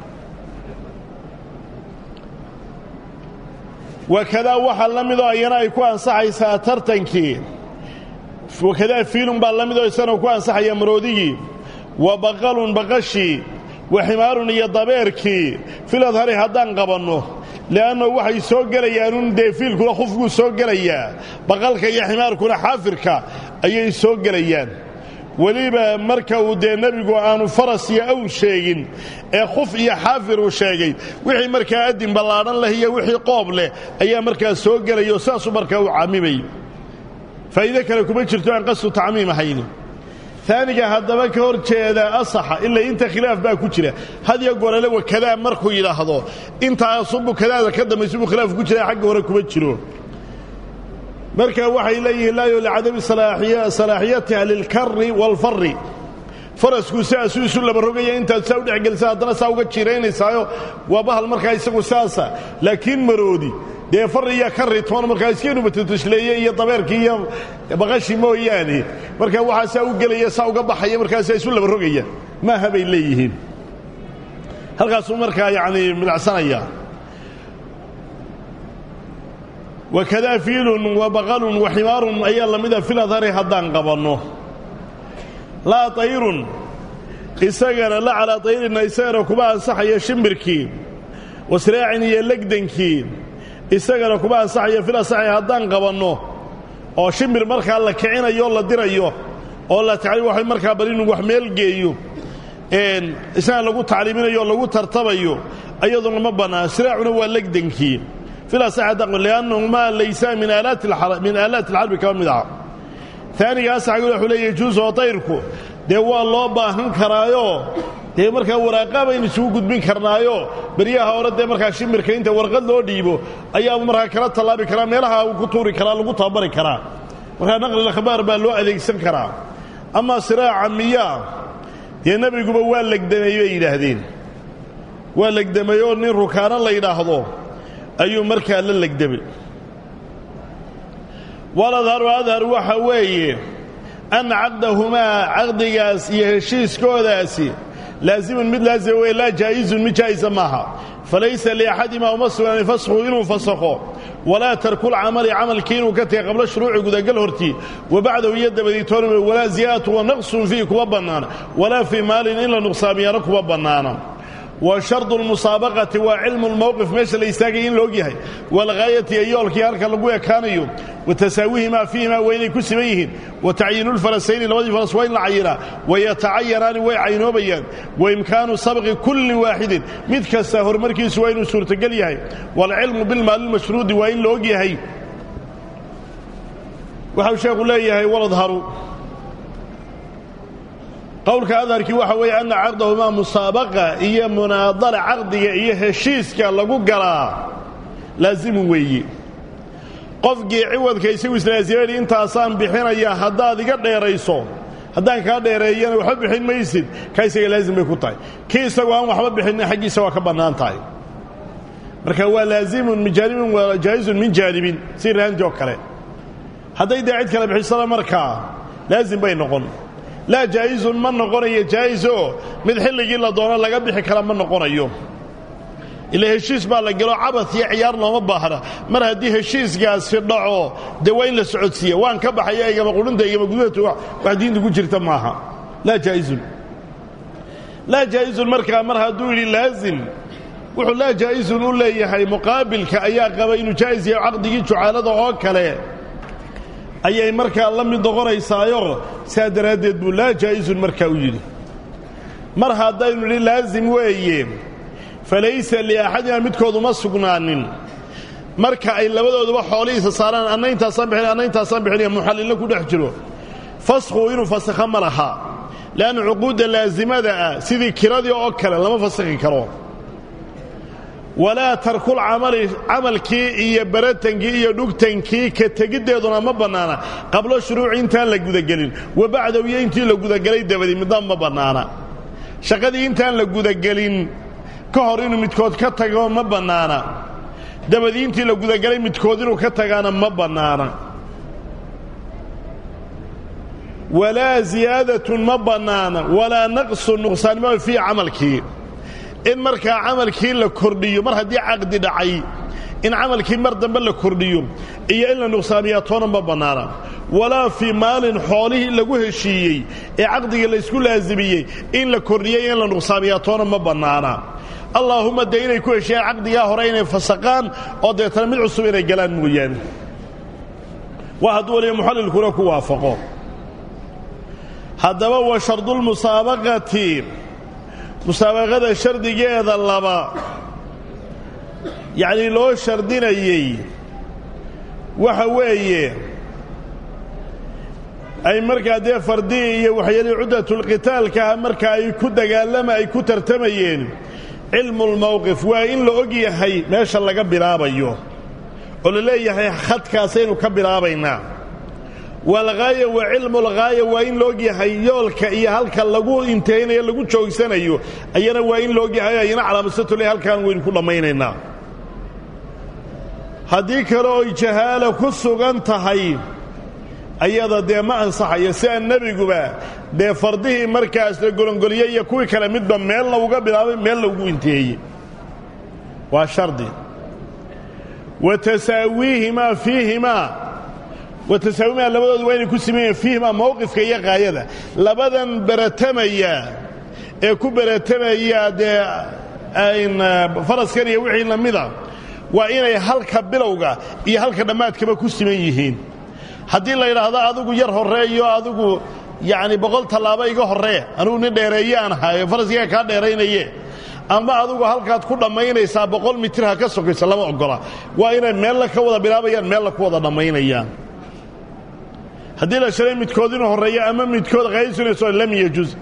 wakadaa waxaa la midoo ayana ay ku ansaxaysaa tartankii wakadaa fiilun baa la midoo isagana ku ansaxaya maroodigii wa baqalun baqashii wa ximaarun iyo dabeerkii filadhari haddaan qabanno le'anno waxay soo gelayaanun dee fiilkuna khufkuu soo gelayaa baqalka iyo ximaarkuna xaafirka ayay soo gelayaan weliba marka uu dee nebigu aanu faras iyo awr sheegin ee khuf iyo xaafir uu sheegay wixii markaa adin ballaadhan leh iyo wixii qoob leh ayaa markaa soo gelayo saasuu markaa u camimay faa'iide kale kuma jirto aan qasdu tacmiim ahayn aaniga haddaba ka hor jeeda asaxa ilaa inta khilaaf baa ku jira hadya gorale wakadaa markuu yidhaahdo intaasubu kadaada ka dambaysubu khilaaf ku jira xagga hore kuma jiro marka waxay leeyihiin laayo licadami salaaxiyatiha lilkari waalfari farasku sidaasuu isu laba rogaya intaad saa u dhexgelisa haddana saa uga jiiraynaysaayo waa bahal markaa isagu saasa laakiin maroodi dee far iyo kari toon markaa iskaynu batatashleeye iyo dabeerkii iyo baqashi mooyaane markaa waxaa saa u gelaya saa uga baxaya markaasaa isu laba rogaya maaha bay leeyihiin halkaasuu markaa yacni midacsanaya wakadaa fiilun wa baqalun wa ximaarun ayaa la mida filadhari haddaan qabanno laa tayrun isagana la calaa tayrina isagana kuma ansaxaya shimbirkii wasraacin iyo legdankii isagana kuma ansaxaya filasaxi haddaan qabanno oo shimbir markaa la kicinayo la dirayo oo la wa markaa bal inuu wax meel geeyo isagana lagu tacliiminayo oo lagu tartabayo ayaduna ma bannaan siraacuna waa legdankii liannahumaa laysa min aalaati alxarbi kaba mid aha aanigaas xag wuxuu leeya juus oo tayrku dee waa loo baahan karaayo dee markaa waraaqa baynu isugu gudbin karnaayo beryaha hore dee markaa shimbirka inta warqad loo dhiibo ayaaba markaa kala tallaabi karaa meelaha uu ku tuuri karaa lagu tababari karaa markaa naqlil akhbaar baa loo adeegsan karaa amaa siraaca miyaa dee nebiguba waa legdamay bay yidhaahdeen waa legdamay oo nin rukaano la yidhaahdo ayuu markaa la legdamay waladharu adhar waxa weeye anna caqdahumaa caqdigaas iyo heshiiskoodaasi laazimun mid laazima weye laa jaa'izun mid jaa'isa maaha falaysa liaxadimaa uma sugnaanin fasxu inuu fasakho walaa tarkulcamali camalkii inuu ka tegay qabla shuruuci gudagal hortii wa bacdahu iyo dabadiitoonima walaa ziyaadatu wa naqsun fiihi kuma bannaana walaa fii maalin in la nuqsaamiyana kuma bannaana wa shardu lmusaabaqati waa cilmu lmowqif meesha la istaagaya in la og yahay walghaayati iyo yoolkii halka lagu ekaanayo wa tasaawihimaa fiihimaa waa inay ku siman yihiin wa tacyiinulfarasayni labadii faras waa in la cayinaa wayatacayanaani way caynoobayaan wa imkaanu sabqi kulli waaxidin mid kasta horumarkiisu waa inuu suurtogel yahay waalcilmu bilmaalilmashruudi waa in la og yahay waxau sheekhu leeyahay waladharu qowlka adharkii waxa weeye anna caqdahumaa musaabaqa iyo munaadala caqdiga iyo heshiiska lagu galaa laazimu weeye qofkii ciwadka isagu islaasimani intaasaan bixinaya haddaad iga dheerayso haddaan kaa dheereeyana waxba bixin maysid ka isaga laazim bay ku tahay kii isagoo aan waxba bixinna xaggiisa waa ka bannaan tahay marka waa laazimun min jaanibin waa jaa'izun min jaanibin si raanti oo kale hadday dee cid kale bixisana markaa laazim bay noqon laa jaa'izun ma noqonayo jaa'izoo mid xilligii la doono laga bixi kara ma noqonayo ila heshiis baa la gelo cabad iyo ciyaar looma baahna mar haddii heshiiskaasi dhaco dee waa in la socodsiiya waan ka baxaya igama qudhinta igama gudahatu wax diinta ku jirta maaha laa jaa'izun laa jaa'izun markaa mar hadduu yidhi laazim wuxuu laa jaa'izun u leeyahay muqaabilka ayaa qaba inuu jaa'is yahay caqdigii jucaalada oo kale ayay markaa la mid noqonaysaayo saa daraaddeed buu laa jaa'izun markaa u yidhi mar haddaynu nidhi laasim weeye falaysa liaxadina midkooduma sugnaanin marka ay labadooduba xoolihiisa saaraan anna intaasaan bixin anna intaasaan bixinaya muxallilna ku dhex jiro faskhuu inuu fasakha ma laha leanna cuquudda laasimada ah sidii kiradii oo kale lama fasakhi karo walaa tarkul camali camalkii iyo baratankii iyo dhugtankii ka tegiddeeduna ma bannaana qablo shuruuci intaan la gudagelin wa bacdahu iyo intii la gudagelay dabadii midna ma bannaana shaqadii intaan la gudagelin ka hor inuu midkood ka tago ma bannaana dabadii intii la gudagelay midkood inuu ka tagaana ma bannaana walaa ziyaadatun ma bannaana walaa naqsun nuqsaanimo fii camalkii in markaa camalkii la kordhiyo mar haddii caqdi dhacay in camalkii mar dambe la kordhiyo iyo in la nuqsaamiyaa toona ma bannaana walaa fii maalin xoolihii lagu heshiiyey ee caqdigii laysku laasimiyey in la kordhiyey in la nuqsaamiyaa toona ma bannaana allaahumma dee inay ku heshiiyaan caqdigaa hore inay fasaqaan oo deetana mid cusub inay galaan mooyaane waa hadduu waliba muxallilkuna ku waafaqo haddaba wa shardulmusaabaqati musaabaqada shardigeeda laba yacnii loo shardinayey waxa weeye ay markaa dee fardii iyo waxyaalihii cuddatulqitaalkaha marka ay ku dagaalama ay ku tartamayeen cilmulmowqif waa in la og yahay meesha laga bilaabayo oo la leeyahay khadkaasaynu ka bilaabaynaa walghaaya wa cilmulghaaya waa in la og yahay yoolka iyo halka lagu intaynayo lagu joogsanayo ayana waa in la og yahay ayana calaamasatule halkaan waynu ku dhammaynaynaa haddii kale oy jahaala ku sugan tahay ayada dee ma ansaxayo sidaa nebiguba dee fardihii markaas la golongoliyey iyo kuwii kale midba meelna uga bilaabay meelna ugu inteeyey waa shardi wa tasaawiihimaa fiihimaa wa tasaawiihimaa labadoodu waa inay ku siman yihiin fiihimaa mowqifka iyo qaayada labadan beratamaya ee ku beratamaya dee faraskan iyo wixii lamida waa inay halka bilowga iyo halka dhammaadkaba ku siman yihiin haddii la yidhaahdo adigu yar horreeyo adigu yacni boqol tallaabo iga horree anugu nin dheereeye aan ahayo faraskiga kaa dheeraynaye ama adigu halkaad ku dhammaynaysaa boqol mitir ha ka sokayso lama oggola waa inay meella ka wada bilaabayaan meella ku wada dhammaynayaan haddii la shalay midkood inuu horreeyo ama midkood qaysunayso lam yajuz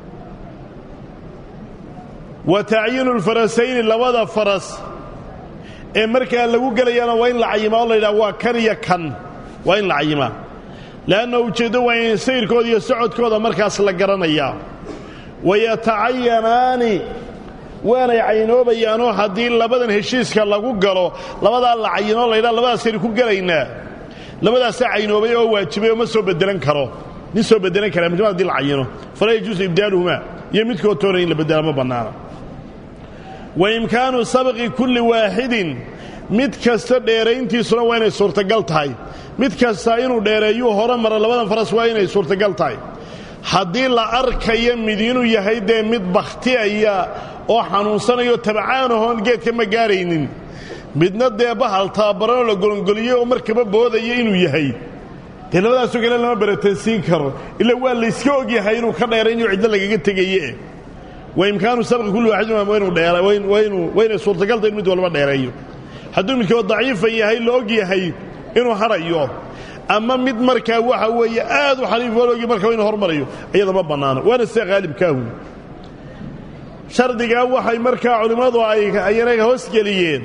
wa tacyiinu lfarasayni labada faras ee markaa lagu gelayaana waa in la cayimaa oo la yidhaha waa kan iyo kan waa in la cayimaa le'anna ujeeddo waa in sayrkooda iyo socodkooda markaas la garanayaa wayatacayanaani waanay caynoobayaanoo haddii labadan heshiiska lagu galo labadaa la cayinoo laydhaa labadaasaynu ku gelaynaa labadaasaa caynoobay oo waajibay oo ma soo bedelan karo nin soo bedelan karaa midnima hadii la cayino falaa yajuusu ibdaaluhumaa iyo midkood toona in la bedela ma bannaana wa imkaanu sabqi kulli waaxidin mid kasta dheerayntiisuna waa inay suurtagal tahay mid kasta inuu dheereeyuu hore mara labadan faras waa inay suurtagal tahay haddii la arkayo mid inuu yahay dee mid bakhtiyaya oo xanuunsanayo tabcaanahoon geedka ma gaaraynin midna dee bahal tababaranoo la golongoliyey oo markaba boodaya inuu yahay dee labadaasoo kale lama baratansiin karo ila waa layska og yahay inuu ka dheeraynayo ciddo lagaga tegaye wa imkaanu sabqi kulli waaxidin waa inay suurtagalta in mid walba dheereeyo hadduu midkood daciifa yahay la og yahay inuu hadhayo ama mid markaa waxa weeye aad u xaliif waloogi markaa inu hormarayo iyada ma bannaano waana sida haalibkaahu shardigaa waxay markaa culimmadu ayayna hoosgeliyeen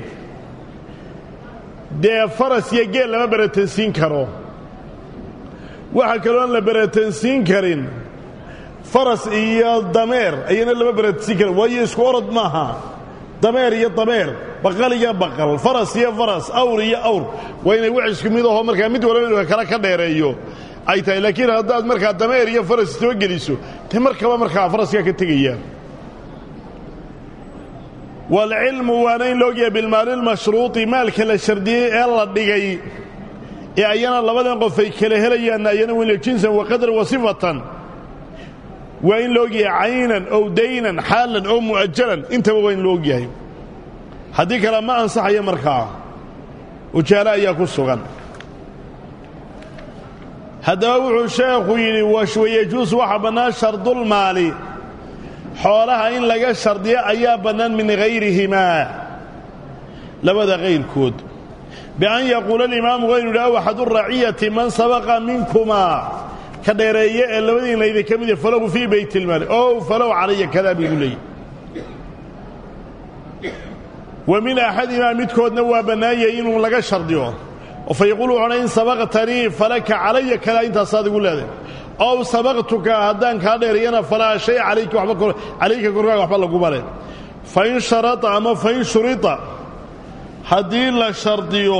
dee faras iyo geel lama beratansiin karo waxa kalooan la beratansiin karin faras iyo dameer ayana lama beratansiin karin waayo isku orod maaha dameer iyo dameer baqal iyo baqal faras iyo faras awr iyo awr waa inay wax isku mid ahoo markaa mid walba inuu kale ka dheereeyo ay tahay laakiin haddaad markaa dameer iyo faras soo geliso te markaba markaa faraskaa ka tegayaan waalcilmu waana in laogyahay bilmaalilmashruuطi maalka la shardiyey ee la dhigay ee ayana labadan qof ay kala helayaanna ayana weyla jinsan wa qadran wa sifatan waa in la ogyahay caynan ow daynan xaalan oo mu'ajalan intaba waa in la ogyahay haddii kale ma ansaxayo markaa ujaalo ayaa ku sugan haddaba wuxuu sheekhu yidhi wayajuus waxa bannaan shardulmaali xoolaha in laga shardiyo ayaa bannaan min hayrihimaa labada kayrkood bian yaquula alimaamu waynu idhi aw axadu raciyati man sabaqa minkumaa ka dheereeye ee labadiina idinka mid falahu fii bayt ilmaali ow falow calaya kadaa bigu leeyahy wa min axadimaa midkoodna waa bannaanyay inuu laga shardiyo oo fa yaquulu wuxuuna in sabaqtanii falaka calaya kadaa intaasaad igu leedahay ow sabaqtuka haddaan kaa dheereeyana falaa shay calayka waba calayka korkaaga waxba laguma leh fain sharata ama fain shurita haddii la shardiyo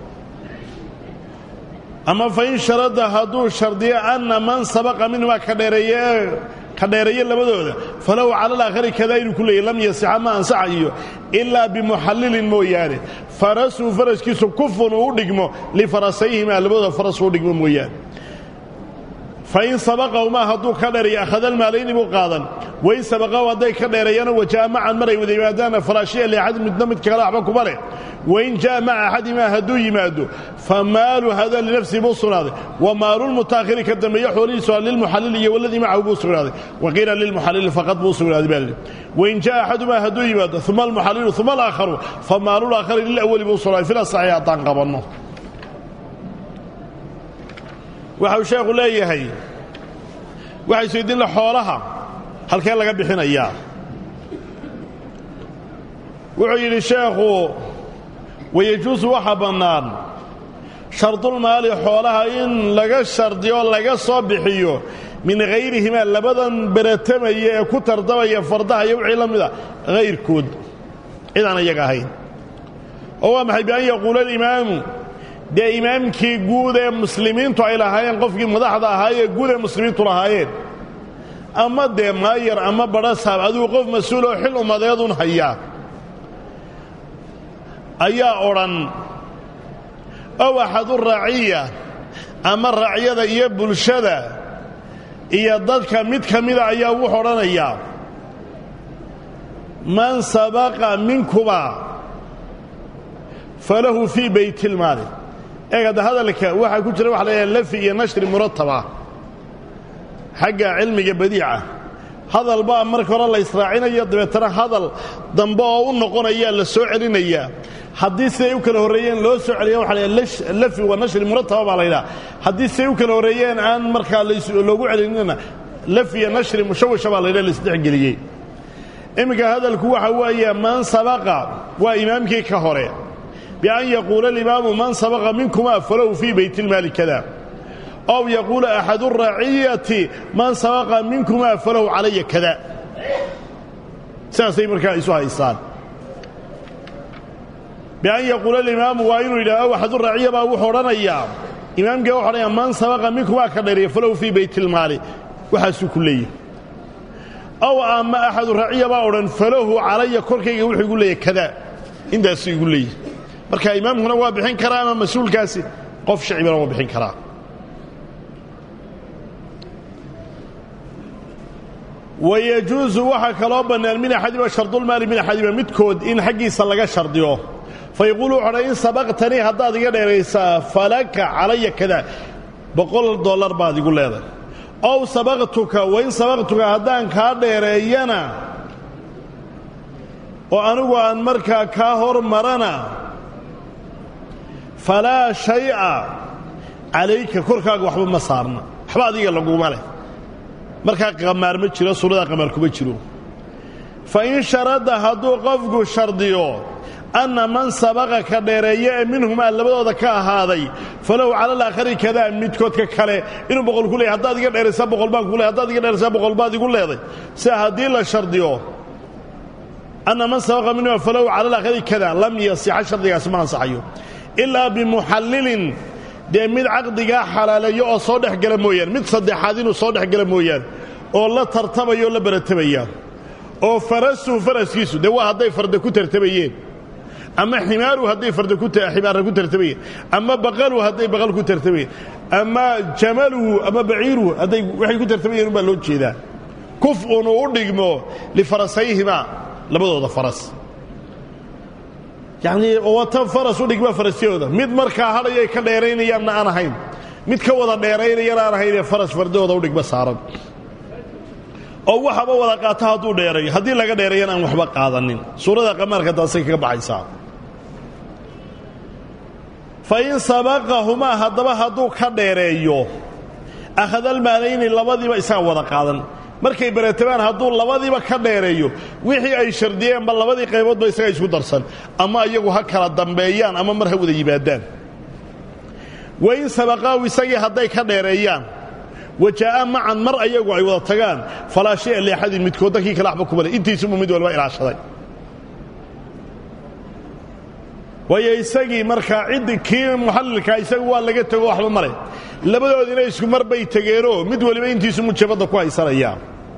ama fain sharada hadduu shardiyo anna man sabaqa minhumaa ka dheereeye ka dheereeye labadooda falahu cala alaakhari kadaa inuu ku leeyay lam yasixa ma ansaxayo ilaa bimuxallilin mooyaane farasuu faraskiisu kufun uu u dhigmo lifarasayhimaa labadooda faras uu dhigmo mooyaane fain sabaqahumaa hadduu ka dheereeyo akhadalmaalayni buu qaadan wain sabaqahu hadday ka dheereeyana wajaa macan maray wada yimaadaana falaashiya liaxad midna midka kale waxba kuma leh wain jaa maca axadimaa hadduu yimaado fa maalu hada linafsihi buu sugnaaday wa maalulmutaakhiri ka dambeeye xoolihiisu lilmuxallil iyo waladii macahu buu sugnaaday wa qiila lilmuxallili faqad buu sugnaaday baa lidhi wain jaa axadumaa hadduu yimaado uma almuxallilu uma alaakharu fa maalulaakhari lilawali buu sugnaaday fila saxiix haddaan qabanno waxau sheekhu leeyahay waxay isweydiinla xoolaha halkee laga bixinayaa wuxuu yidhi sheekhu wayejuusu waxa bannaan shardulmaali xoolaha in laga shardiyo laga soo bixiyo min hayrihimaa labadan beratamaya ee ku tardamaya fardaha iyo wixii la mida hayrkood cid aan iyaga ahayn oo waa maxay bian yaquula alimaamu dee imaamkii guud ee muslimiintu ay lahaayeen qofkii madaxda ahaayee guud ee muslimiintu lahaayeen ama dee maayar ama badhasaab adigu qof mas-uul oo xil ummadeedun hayaa ayaa odhan ow axadu raaciya ama raacyada iyo bulshada iyo dadka mid ka mida ayaa wuxuu odhanayaa man sabaqa minkuma falahu fii baytilmaali eeg hadda hadalka waxaa ku jira waxa la yidhaha lafi iyo nashri murataba xagga cilmiga badiica hadal baa marka hore la israacinayo dabeetana hadal dambe oo u noqonayaa la soo celinayaa haddii siday u kala horreeyeen loo soo celiya waxa la yidhaha lafi wa nashri murataba baa la yidhaha haddii siday u kala horreeyeen aan markaa loogu celinina lafi iyo nashri mushawisha baa la yidhaha laisdhexgeliyey iminka hadalku waxa weeye man sabaqa waa imaamkii ka hore bian yaquula alimaamu man sabaqa minkuma falahu fii baytilmaali kada ow yaquula axadu raciyati man sabaqa minkuma falahu calaya kada sidaasay markaa isu haystaan bian yaquula alimaamu waa inuu yidhah ow axadu raciya baa wuxuu odhanayaa imaamkii wuxu odhanaya man sabaqa minkumaa ka dheeriya falahu fii baytilmaali waxaasuu ku leeyahy ow ama axadu raciya baa odhan falahu calaya korkayga wuxuu igu leeyahy kada intaasuu igu leeyahy marka imaamkuna waa bixin karaa ama mas-uulkaasi qof shacibana waa bixin karaa wayajuusu waxaa kaloo bannaan min axadiba shardulmaali min axadiba midkood in xaggiisa laga shardiyo fa yaquulu wuxu odhan in sabaqtanii haddaad iga dheeraysaa falaka calaya kada boqol dollar baad igu leedahay ow sabaqtuka wain sabaqtuka haddaan kaa dheereeyana oo anigu aan markaa kaa hor marana falaa shay'a calayka korkaaga waxba ma saarna waxba adiga laguma leh markaa qamaar ma jiro suurada qamaar kuma jiro fa in sharada hadduu qofku shardiyo anna man sabaqa ka dheereeye ee minhumaa labadooda ka ahaaday falahu cala alaakhari kadaa midkoodka kale inuu boqol ku leeyahy haddaad iga dheeraysaa boqol baan ku leey haddaad iga dheeraysaa boqol baad igu leeday sida haddii la shardiyo anna man sabaqa minhumaa falahu cala alaakhari kada lam yasixa shardigaasi ma ansaxayo ilaa bimuxallilin dee mid caqdigaa xalaaleeyo oo soo dhex gala mooyaane mid saddexaad inuu soo dhex gala mooyaane oo la tartamaya oo la baratamaya oo farasuhu faraskiisu dee waa hadday farda ku tartamayeen ama ximaaruhu hadday farda ximaarra ku tartamayeen ama baqaluhu hadday baqal ku tartamayeen ama jamaluhu ama baciiruhu hadday waxay ku tartamayeen un baa loo jeedaa kuf unuu u dhigmo lifarasayhimaa labadooda faras yacnii wata faras u dhigma farasyahooda mid markaa hadhayay ka dheeraynayaanna aan ahayn mid ka wada dheeraynayana aan ahaynee faras fardahooda u dhigma saaran oo waxaba wada qaata hadduu dheerayo haddii laga dheerayana aan waxba qaadanin suurada qamaarka taasay kaga baxaysaa fa in sabaqahumaa haddaba hadduu ka dheereeyo akhadalmaalayni labadiiba isaga wada qaadan markay baratabaan hadduu labadiiba ka dheereeyo wixii ay shardiyeenba labadii qayboodba isaga isku darsan ama iyagu ha kala dambeeyaan ama mar ha wada yimaadaan wa in sabaqaahu isagii hadday ka dheereeyaan wajaa'a macan mar ayagu ay wada tagaan falaa shaya liaxadin midkoodda kii kale waxba kuma le intiisubu mid walba ilaashaday waayo isagii markaa ciddi kii muxallilkaa isagu waa laga tego waxba male labadoodina isku mar bay tegeenoo mid waliba intiisu mujabadda ku haysanayaa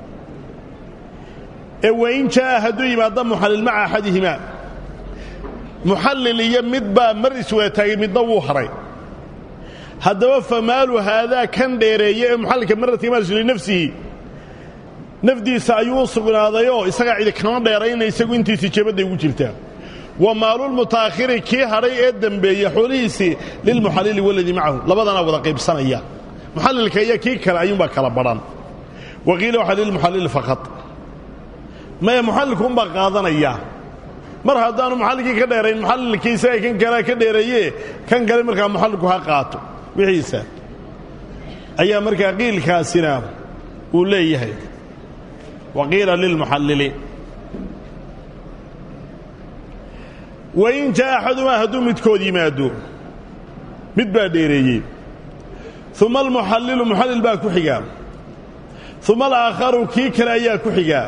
ee wain jaa'a hadduu yimaadda muxallil maca axadihimaa muxallil iyo mid baa mar iswada taagay midna wuu haray haddaba famaalu haadaa kan dheereeye ee muxallilka maradka maalisu linafsihi nafdiisa ayuu u sugnaadayoo isagaa cidi kama dheerayna isagu intiisi jabadday ugu jirtaa wa maalulmutaakhiri kii hadhay ee dembeeya xoolihiisii lilmuxallili waladii macahu labadanaa wada qaybsanaya muxallilka iyo kii kale ayuunbaa kala badhan wa qiila waxaa lilmuxallili faqad maya muxallilkuunbaa qaadanaya mar haddaanu muxallilkii ka dheerayn muxallilkii isaga kan kalea ka dheereeye kan kale markaa muxallilku ha qaato wixiisa ayaa markaa qiilkaasina uu leeyahay wa qiila lilmuxallili wain jaa axadumaa hadduu midkood yimaado mid baa dheereeyey uma almuxallilu muxallil baa ku xigaa uma alaakharu kii kale ayaa ku xigaa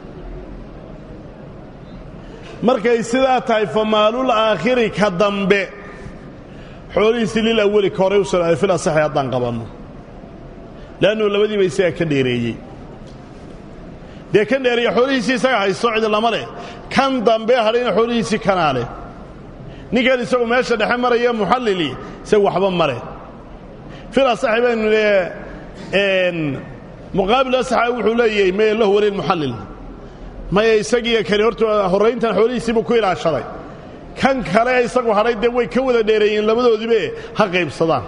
markay sidaa tahay famaalul aakhiri ka dambe xoolihiisii lil awali ka horay u sugnaaday fil asaxi haddaan qabanno le'annu labadiiba isagaa ka dheereeyey dee kan dheereeya xoolihiisii isaga haysto cidi lama leh kan dambe hadhayna xoolihiisii kanaa leh ninkan isagu meesha dhexe maraya muxallili isagu waxba ma leh fil asaxi baynu lee muqaabil asaxa wuxuu leeyahay maya lahu wali muxallil maya isagiiyo kani horta horrayntan xoolihiisiibuu ku ilaashaday kan kale isagu hadhay dee way ka wada dheereeyeen labadoodiibe ha qaybsadaan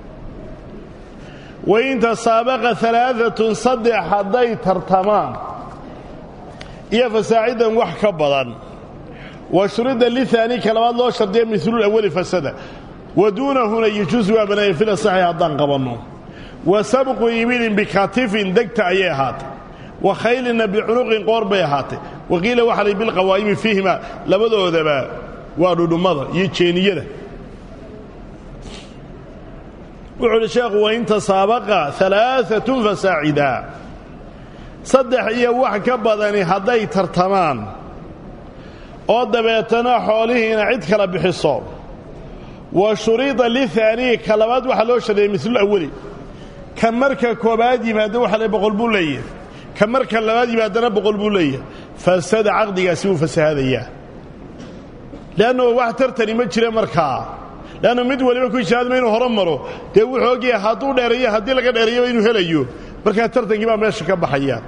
wain tasaabaqa alaaatun saddex hadday tartamaan iyo fasaacidan wax ka badan wa shurida liaani ka labaad loo shardiya milulawali fasada wa duunahuna yajuusu waa banaaya fil asaxi haddaan qabanno wa sabqu ibilin bikatifin degta ayay ahaatay wa khaylina bicunuqin qoor bay ahaatay wa qiila waxa lay bilqawaa'imi fiihima labadoodaba waa dhudhummada iyo jeeniyada wuxuu uhi sheekhu wain tasaabaqa alaaatun fasaacida saddex iyo wax ka badani hadday tartamaan oo dabeetana xoolihiina cid kala bixiso wa shurida liaanii ka labaad waxaa loo shardeeyey milul awali ka marka koobaad yimaado waxa le boqol buu leeyahay ka marka labaad yimaadana boqol buu leeyahay fasada caqdigaasi wuu fasahaadayaa leannu wax tartani ma jira markaa leannu mid waliba ku ijtihaadma inuu horo maro dee wuxuu ogyahay hadduu dheereeyo haddii laga dheereeyaba inuu helayo markaa tartankii baa meesha ka baxaya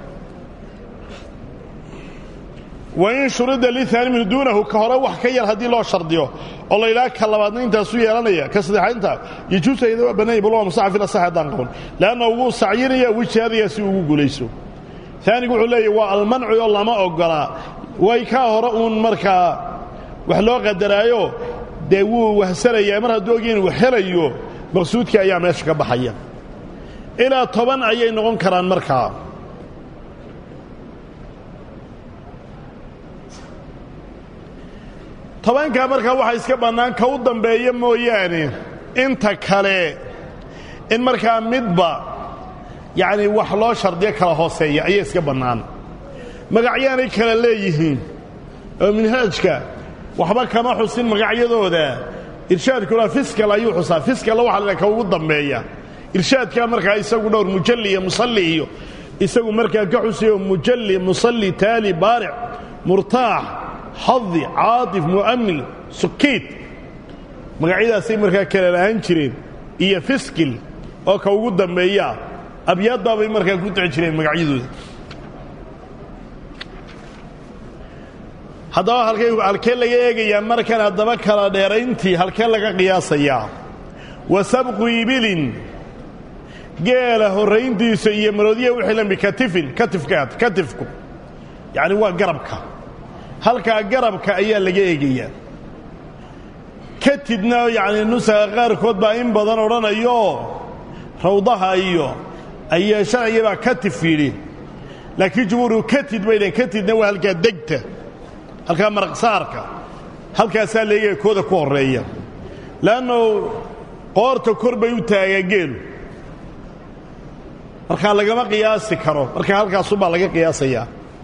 wain shurida liaani min duunahu ka hore wax ka yar haddii loo shardiyo oo la yidhaha ka labaadna intaasu yeelanaya ka saddexaynta yajuusa iyada waa bannanya bal waa musaxa fil asax haddaan qaban leanna wuu sacyinaya wuu ijtihaadaya si ugu guulayso aanigu wuxuu leeyahy waa almanci oo lama ogolaa way kaa hore uun markaa wax loo qadaraayo dee wuu wahsanayaa mar hadduu ogya inuu helayo maqsuudkii ayaa meesha ka baxaya ilaa toban ayay noqon karaan markaa tobankaa markaa waxaa iska bannaan ka u dambeeya mooyaane inta kale in markaa midba yacni wax loo shardiyo kala hooseeya ayay iska bannaan magacyaanay kala leeyihiin oo minhaajka waxba kama xusin magacyadooda irshaadkuna fiskal ayuu xusaa fiskalla waxa la ka ugu dambeeya irshaadkaa markaa isagu dhowr mujalli iyo musalli iyo isagu markaa ka xusayo mujalli musalli taali baaric murtaax xadi caatif mu'amil sukiid magacyadaasay markaa kala lahaan jireen iyo fiskil oo ka ugu dambeeyaa abyaaddaabay markaa ku dici jireen magacyadooda haddaba halkee laga eegayaa markan haddaba kala dheerayntii halkee laga qiyaasayaa wa sabqu ibilin geela horrayntiisa iyo maroodiya wixii lamid katifin katifkaad katifku yacni waa garabka halkaa garabka ayaa laga eegayaa katidna yacni nusaga qaarkood baa in badan odhanayo rawdaha iyo ayaa sharciga baa katif yidhi laakiin jumhuuru katid bay dhaheen katidna waa halkaa degta halkaa maraqsaarka halkaasaa leegaya kooda ku horreeya le'anno qoorta kor bay u taagaa geelu markaa lagama qiyaasi karo marka halkaasumbaa laga qiyaasayaa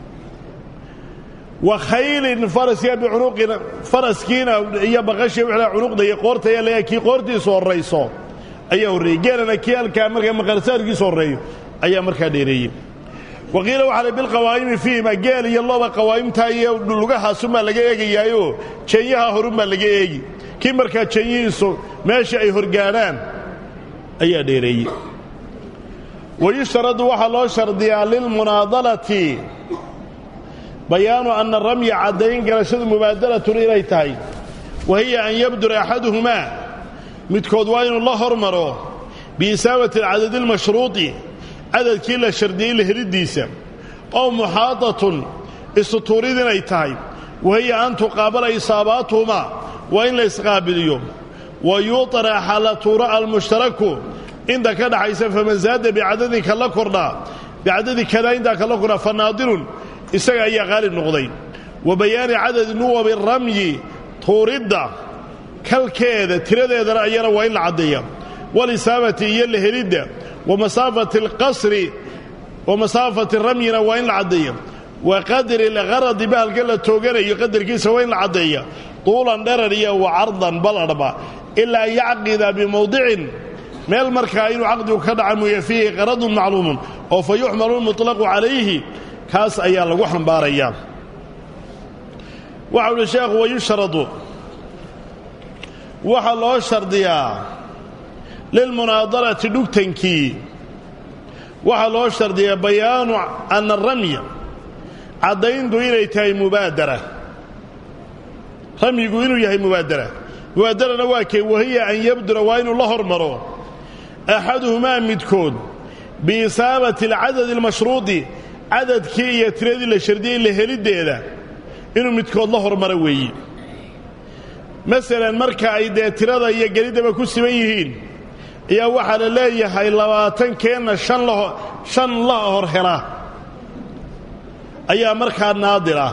wa khaylin faraska bicunuqina faraskiina iyo baqashii wixla cunuqda iyo qoorta ayaa leeyahay kii qoortiisu horrayso ayaa horreeyey geelana kii halkaa markaa maqarsaarkiisu horreeyo ayaa markaa dheereeyey wa qiila waxaa la bilqawaa'imi fiihima geel iyo looba qawaa'imtaa iyo lugahaasumaa laga eegayaayoo jeenyaha horunbaa laga eegi kii markaa jeenyihiisu meesha ay horgaadhaan ayaa dheereeyey wayushtaradu waxaa loo shardiyaa lilmunaadalati bayaanu anna ramya caddayn garashadu mubaadalatun inay tahay wa hiya an yabdura axaduhumaa midkood waa inuu la hormaro biisaabati alcadadi almashruudi cadadkii la shardiyey la heliddiisa oo muxaadatun istutuurid inay tahay wa hiya an tuqaabala isaabaatuhumaa waa in la isqaabiliyo wa yuطraxa la tuura almushtaraku inta ka dhaxaysa faman zaada bicadadin kala kordhaa bicadadi kadaa intaa kala kordhaa fa naadirun isaga ayaa qaalib noqday wa bayaani cadadi nuwabi ramyi tuuridda kalkeeda tiradeedana ayana waa in la caddeeya walisaabati iyo la helidda wa masaafati alqasri wa masaafati ramyina waa in la caddeeya wa qadri lgaradi bahalka la tooganayo qadarkiisa waa in la caddeeya tuulan dherar iyo wa cardan baladhba ilaa yacqida bimowdicin meel markaa inuu caqdigu ka dhaca mooye fiihi qaradun macluumun oo fa yuxmalu lmuطlaqu calayhi kaas ayaa lagu xambaarayaa waxa uhi sheekhu wayushradu waxaa loo shardiyaa lilmunaadalati dhugtankii waxaa loo shardiyaa bayaanu ana aramya caddayntu inay tahay mubaadara ramyigu inuu yahay mubaadara mubaadarana waa kee wahiya an yabdura waa inuu la hormaro axaduhumaa midkood biisaabati alcadadi almashruudi cadadkii iyo tiradii la shardiyey la heliddeeda inuu midkood la hormaro weeye masalan marka ay dee tirada iyo geliddaba ku siban yihiin ayaa waxaa la leeyahay labaatankeenna shan la hor hela ayaa markaa naadira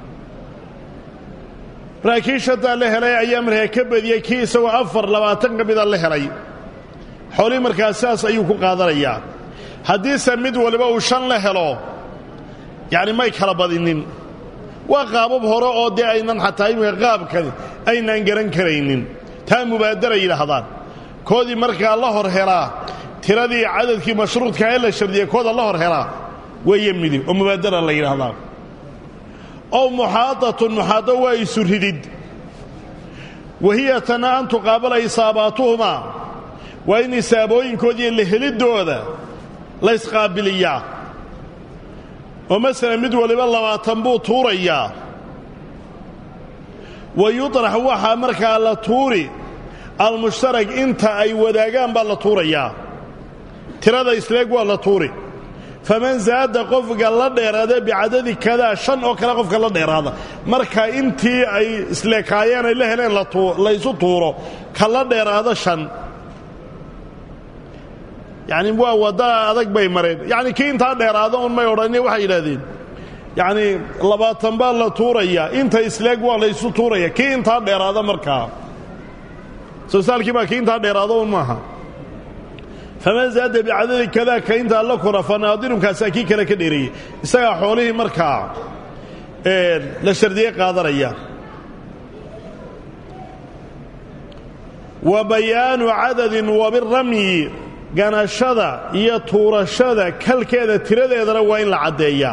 markaa kii shantaa la helay ayaa markaa ka badiyey kii isagoo afar labaatan ka mida la helay xoolihii markaa sidaas ayuu ku qaadanayaa haddiise mid waliba uu shan la helo yacni may kala badinin waa qaabab hore oo dee aynan xataa iminka qaabkani aynaan garan karaynin taa mubaadara yidhaahdaan koodii markaa la hor helaa tiradii cadadkii mashruudka ee la shardiyey kooda la hor helaa weeye midig oo mubaadara la yidhaahdaa ow muxaadatun muxaado waa isu ridid wahiya tana an tuqaabala isaabaatuhumaa waa in isaabooyinkoodiiyo la heliddooda la ysqaabiliyaa oo masalan mid waliba labaatan buu tuurayaa wa yuطrax waxaa markaa la tuuri almushtarak inta ay wadaagaan baa la tuurayaa tirada isleeg waa la tuuri faman zaada qofka la dheeraada bicadadi kadaa shan oo kale qofka la dheeraada marka intii ay isleekaayeen ay la heleen la ysu tuuro ka la dheeraada shan yacni waa wadda adag bay mareen yacni kii intaa dheeraada un may odhani waxay yidhahdeen yacni labaatan baa la tuurayaa inta isleeg waa laysu tuuraya kii intaa dheeraada markaa sosaalkii baa kii intaa dheeraada un maaha faman zaada bicadadi kadaa ka intaa la kora fa naadirumkaasaa kii kale ka dheereeyey isagaa xoolihii markaa la shardiyey qaadanaya wa bayaanu cadadin wabiramyi ganashada iyo tuurashada kalkeeda tiradeedana waa in la caddeeyaa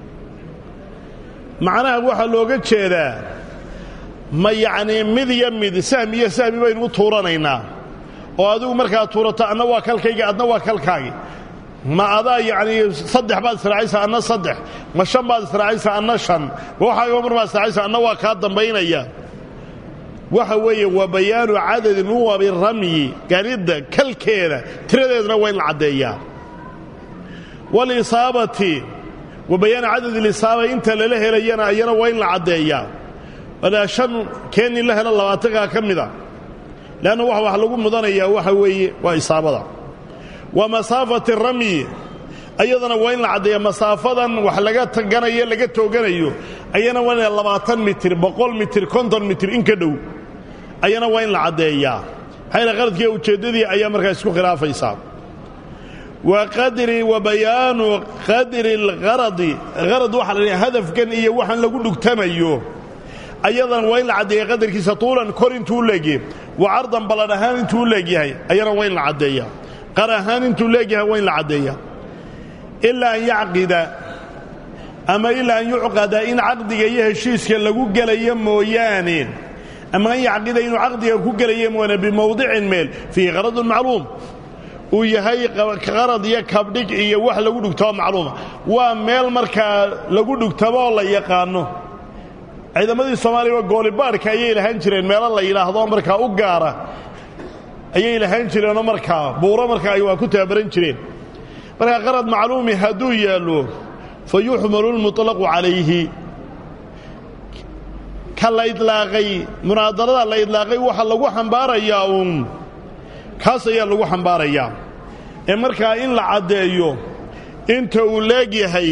macnaha waxaa looga jeedaa ma yacnii mid iyo mid sahmi iyo sahmi baynu u tuuranaynaa oo adigu markaa tuurato anna waa kalkayga adna waa kalkaagi ma adaa yacnii saddex baad israacaysaa anna saddex ma shan baad israacaysaa anna shan ma waxaaga mar baad israacaysaa anna waa kaa dambaynaya waxa weeye wa bayaanu cadadi nuwabi ramyi ganidda kalkeeda tiradeedna waa in la caddeeyaa walisaabati wa bayaanu cadadi lisaaba inta lala helayana ayana waa in la caddeeyaa walaa shan keen in la helo labaatankaa ka mida leanna waxa wax lagu mudanayaa waxa weeye waa isaabada wa masaafati ramyi ayadana waa in la caddeeya masaafadan wax laga taganayo laga tooganayo ayana waa ina labaatan mitir boqol mitir konton mitir in ka dhow ayana waa in la caddeeyaa maxayna qaladkiiyo ujeeddadii ayaa markaa isku khilaafaysaa wa qadri wa bayaanu qadri algharadi harad waxaa la dhaha hadafkan iyo waxaan lagu dhugtamayo ayadana waa in la caddeeya qadarkiisa tuulan kor intuu u leegyahay wa cardan balladh ahaan intuu u leegyahay ayana waa in la caddeeyaa qar ahaan intuu leegyahay waa in la caddeeyaa ilaa an yacqida ama ilaa an yucqada in caqdiga iyo heshiiska lagu gelayo mooyaane ama an yacqida inuu caqdiga ku gelayo mooyaane bimowdicin meel fiihi qaradun macluum uu yahay qarad iyo kabdhig iyo wax lagu dhugtamo macluuma waa meel markaa lagu dhugtamo oo la yaqaano ciidamadii soomaaliya goolibaadhka ayay lahaan jireen meelo la yidhaahdo markaa u gaara ayay lahaan jireenoo markaa buuro markaa ay waa ku tababaran jireen markaa qarad macluumi hadduu yaallo fa yuxmalu lmuطlaqu calayhi ka la idlaaqay munaadarada la idlaaqay waxa lagu xambaarayaa uun kaas ayaa lagu xambaarayaa ee markaa in la caddeeyo inta uu leegyahay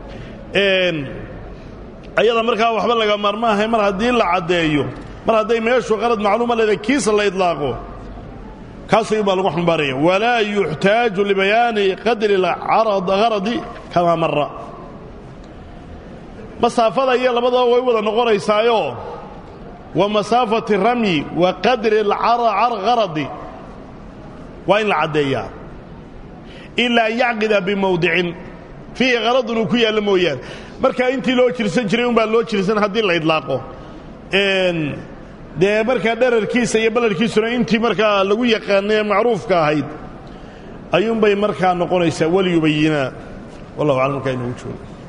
ayada markaa waxba laga maarmaahay mar haddii la caddeeyo mar hadday meeshu qarad macluuma leeda kiisa la idlaaqo kaas ayuun baa lagu xambaaraya walaa yuxtaaju libayaani qadri haradi kamaa mara masaafada iyo labadaba way wada noqonaysaayo wa masaafati ramyi wa qadri haradi waa in la caddeeyaa ilaa an yacqida bimowdicin fiihi qaradun uu ku yaallo mooyaane markaa intii loo jirsan jiray unbaa loo jirsan haddii la idlaaqo dee markaa dherarkiisa iyo ballarkiisuna intii markaa lagu yaqaanay macruufka ahayd ayuunbay markaa noqonaysaa waliyubayinaa wallahu aclam markaa inoogu joogo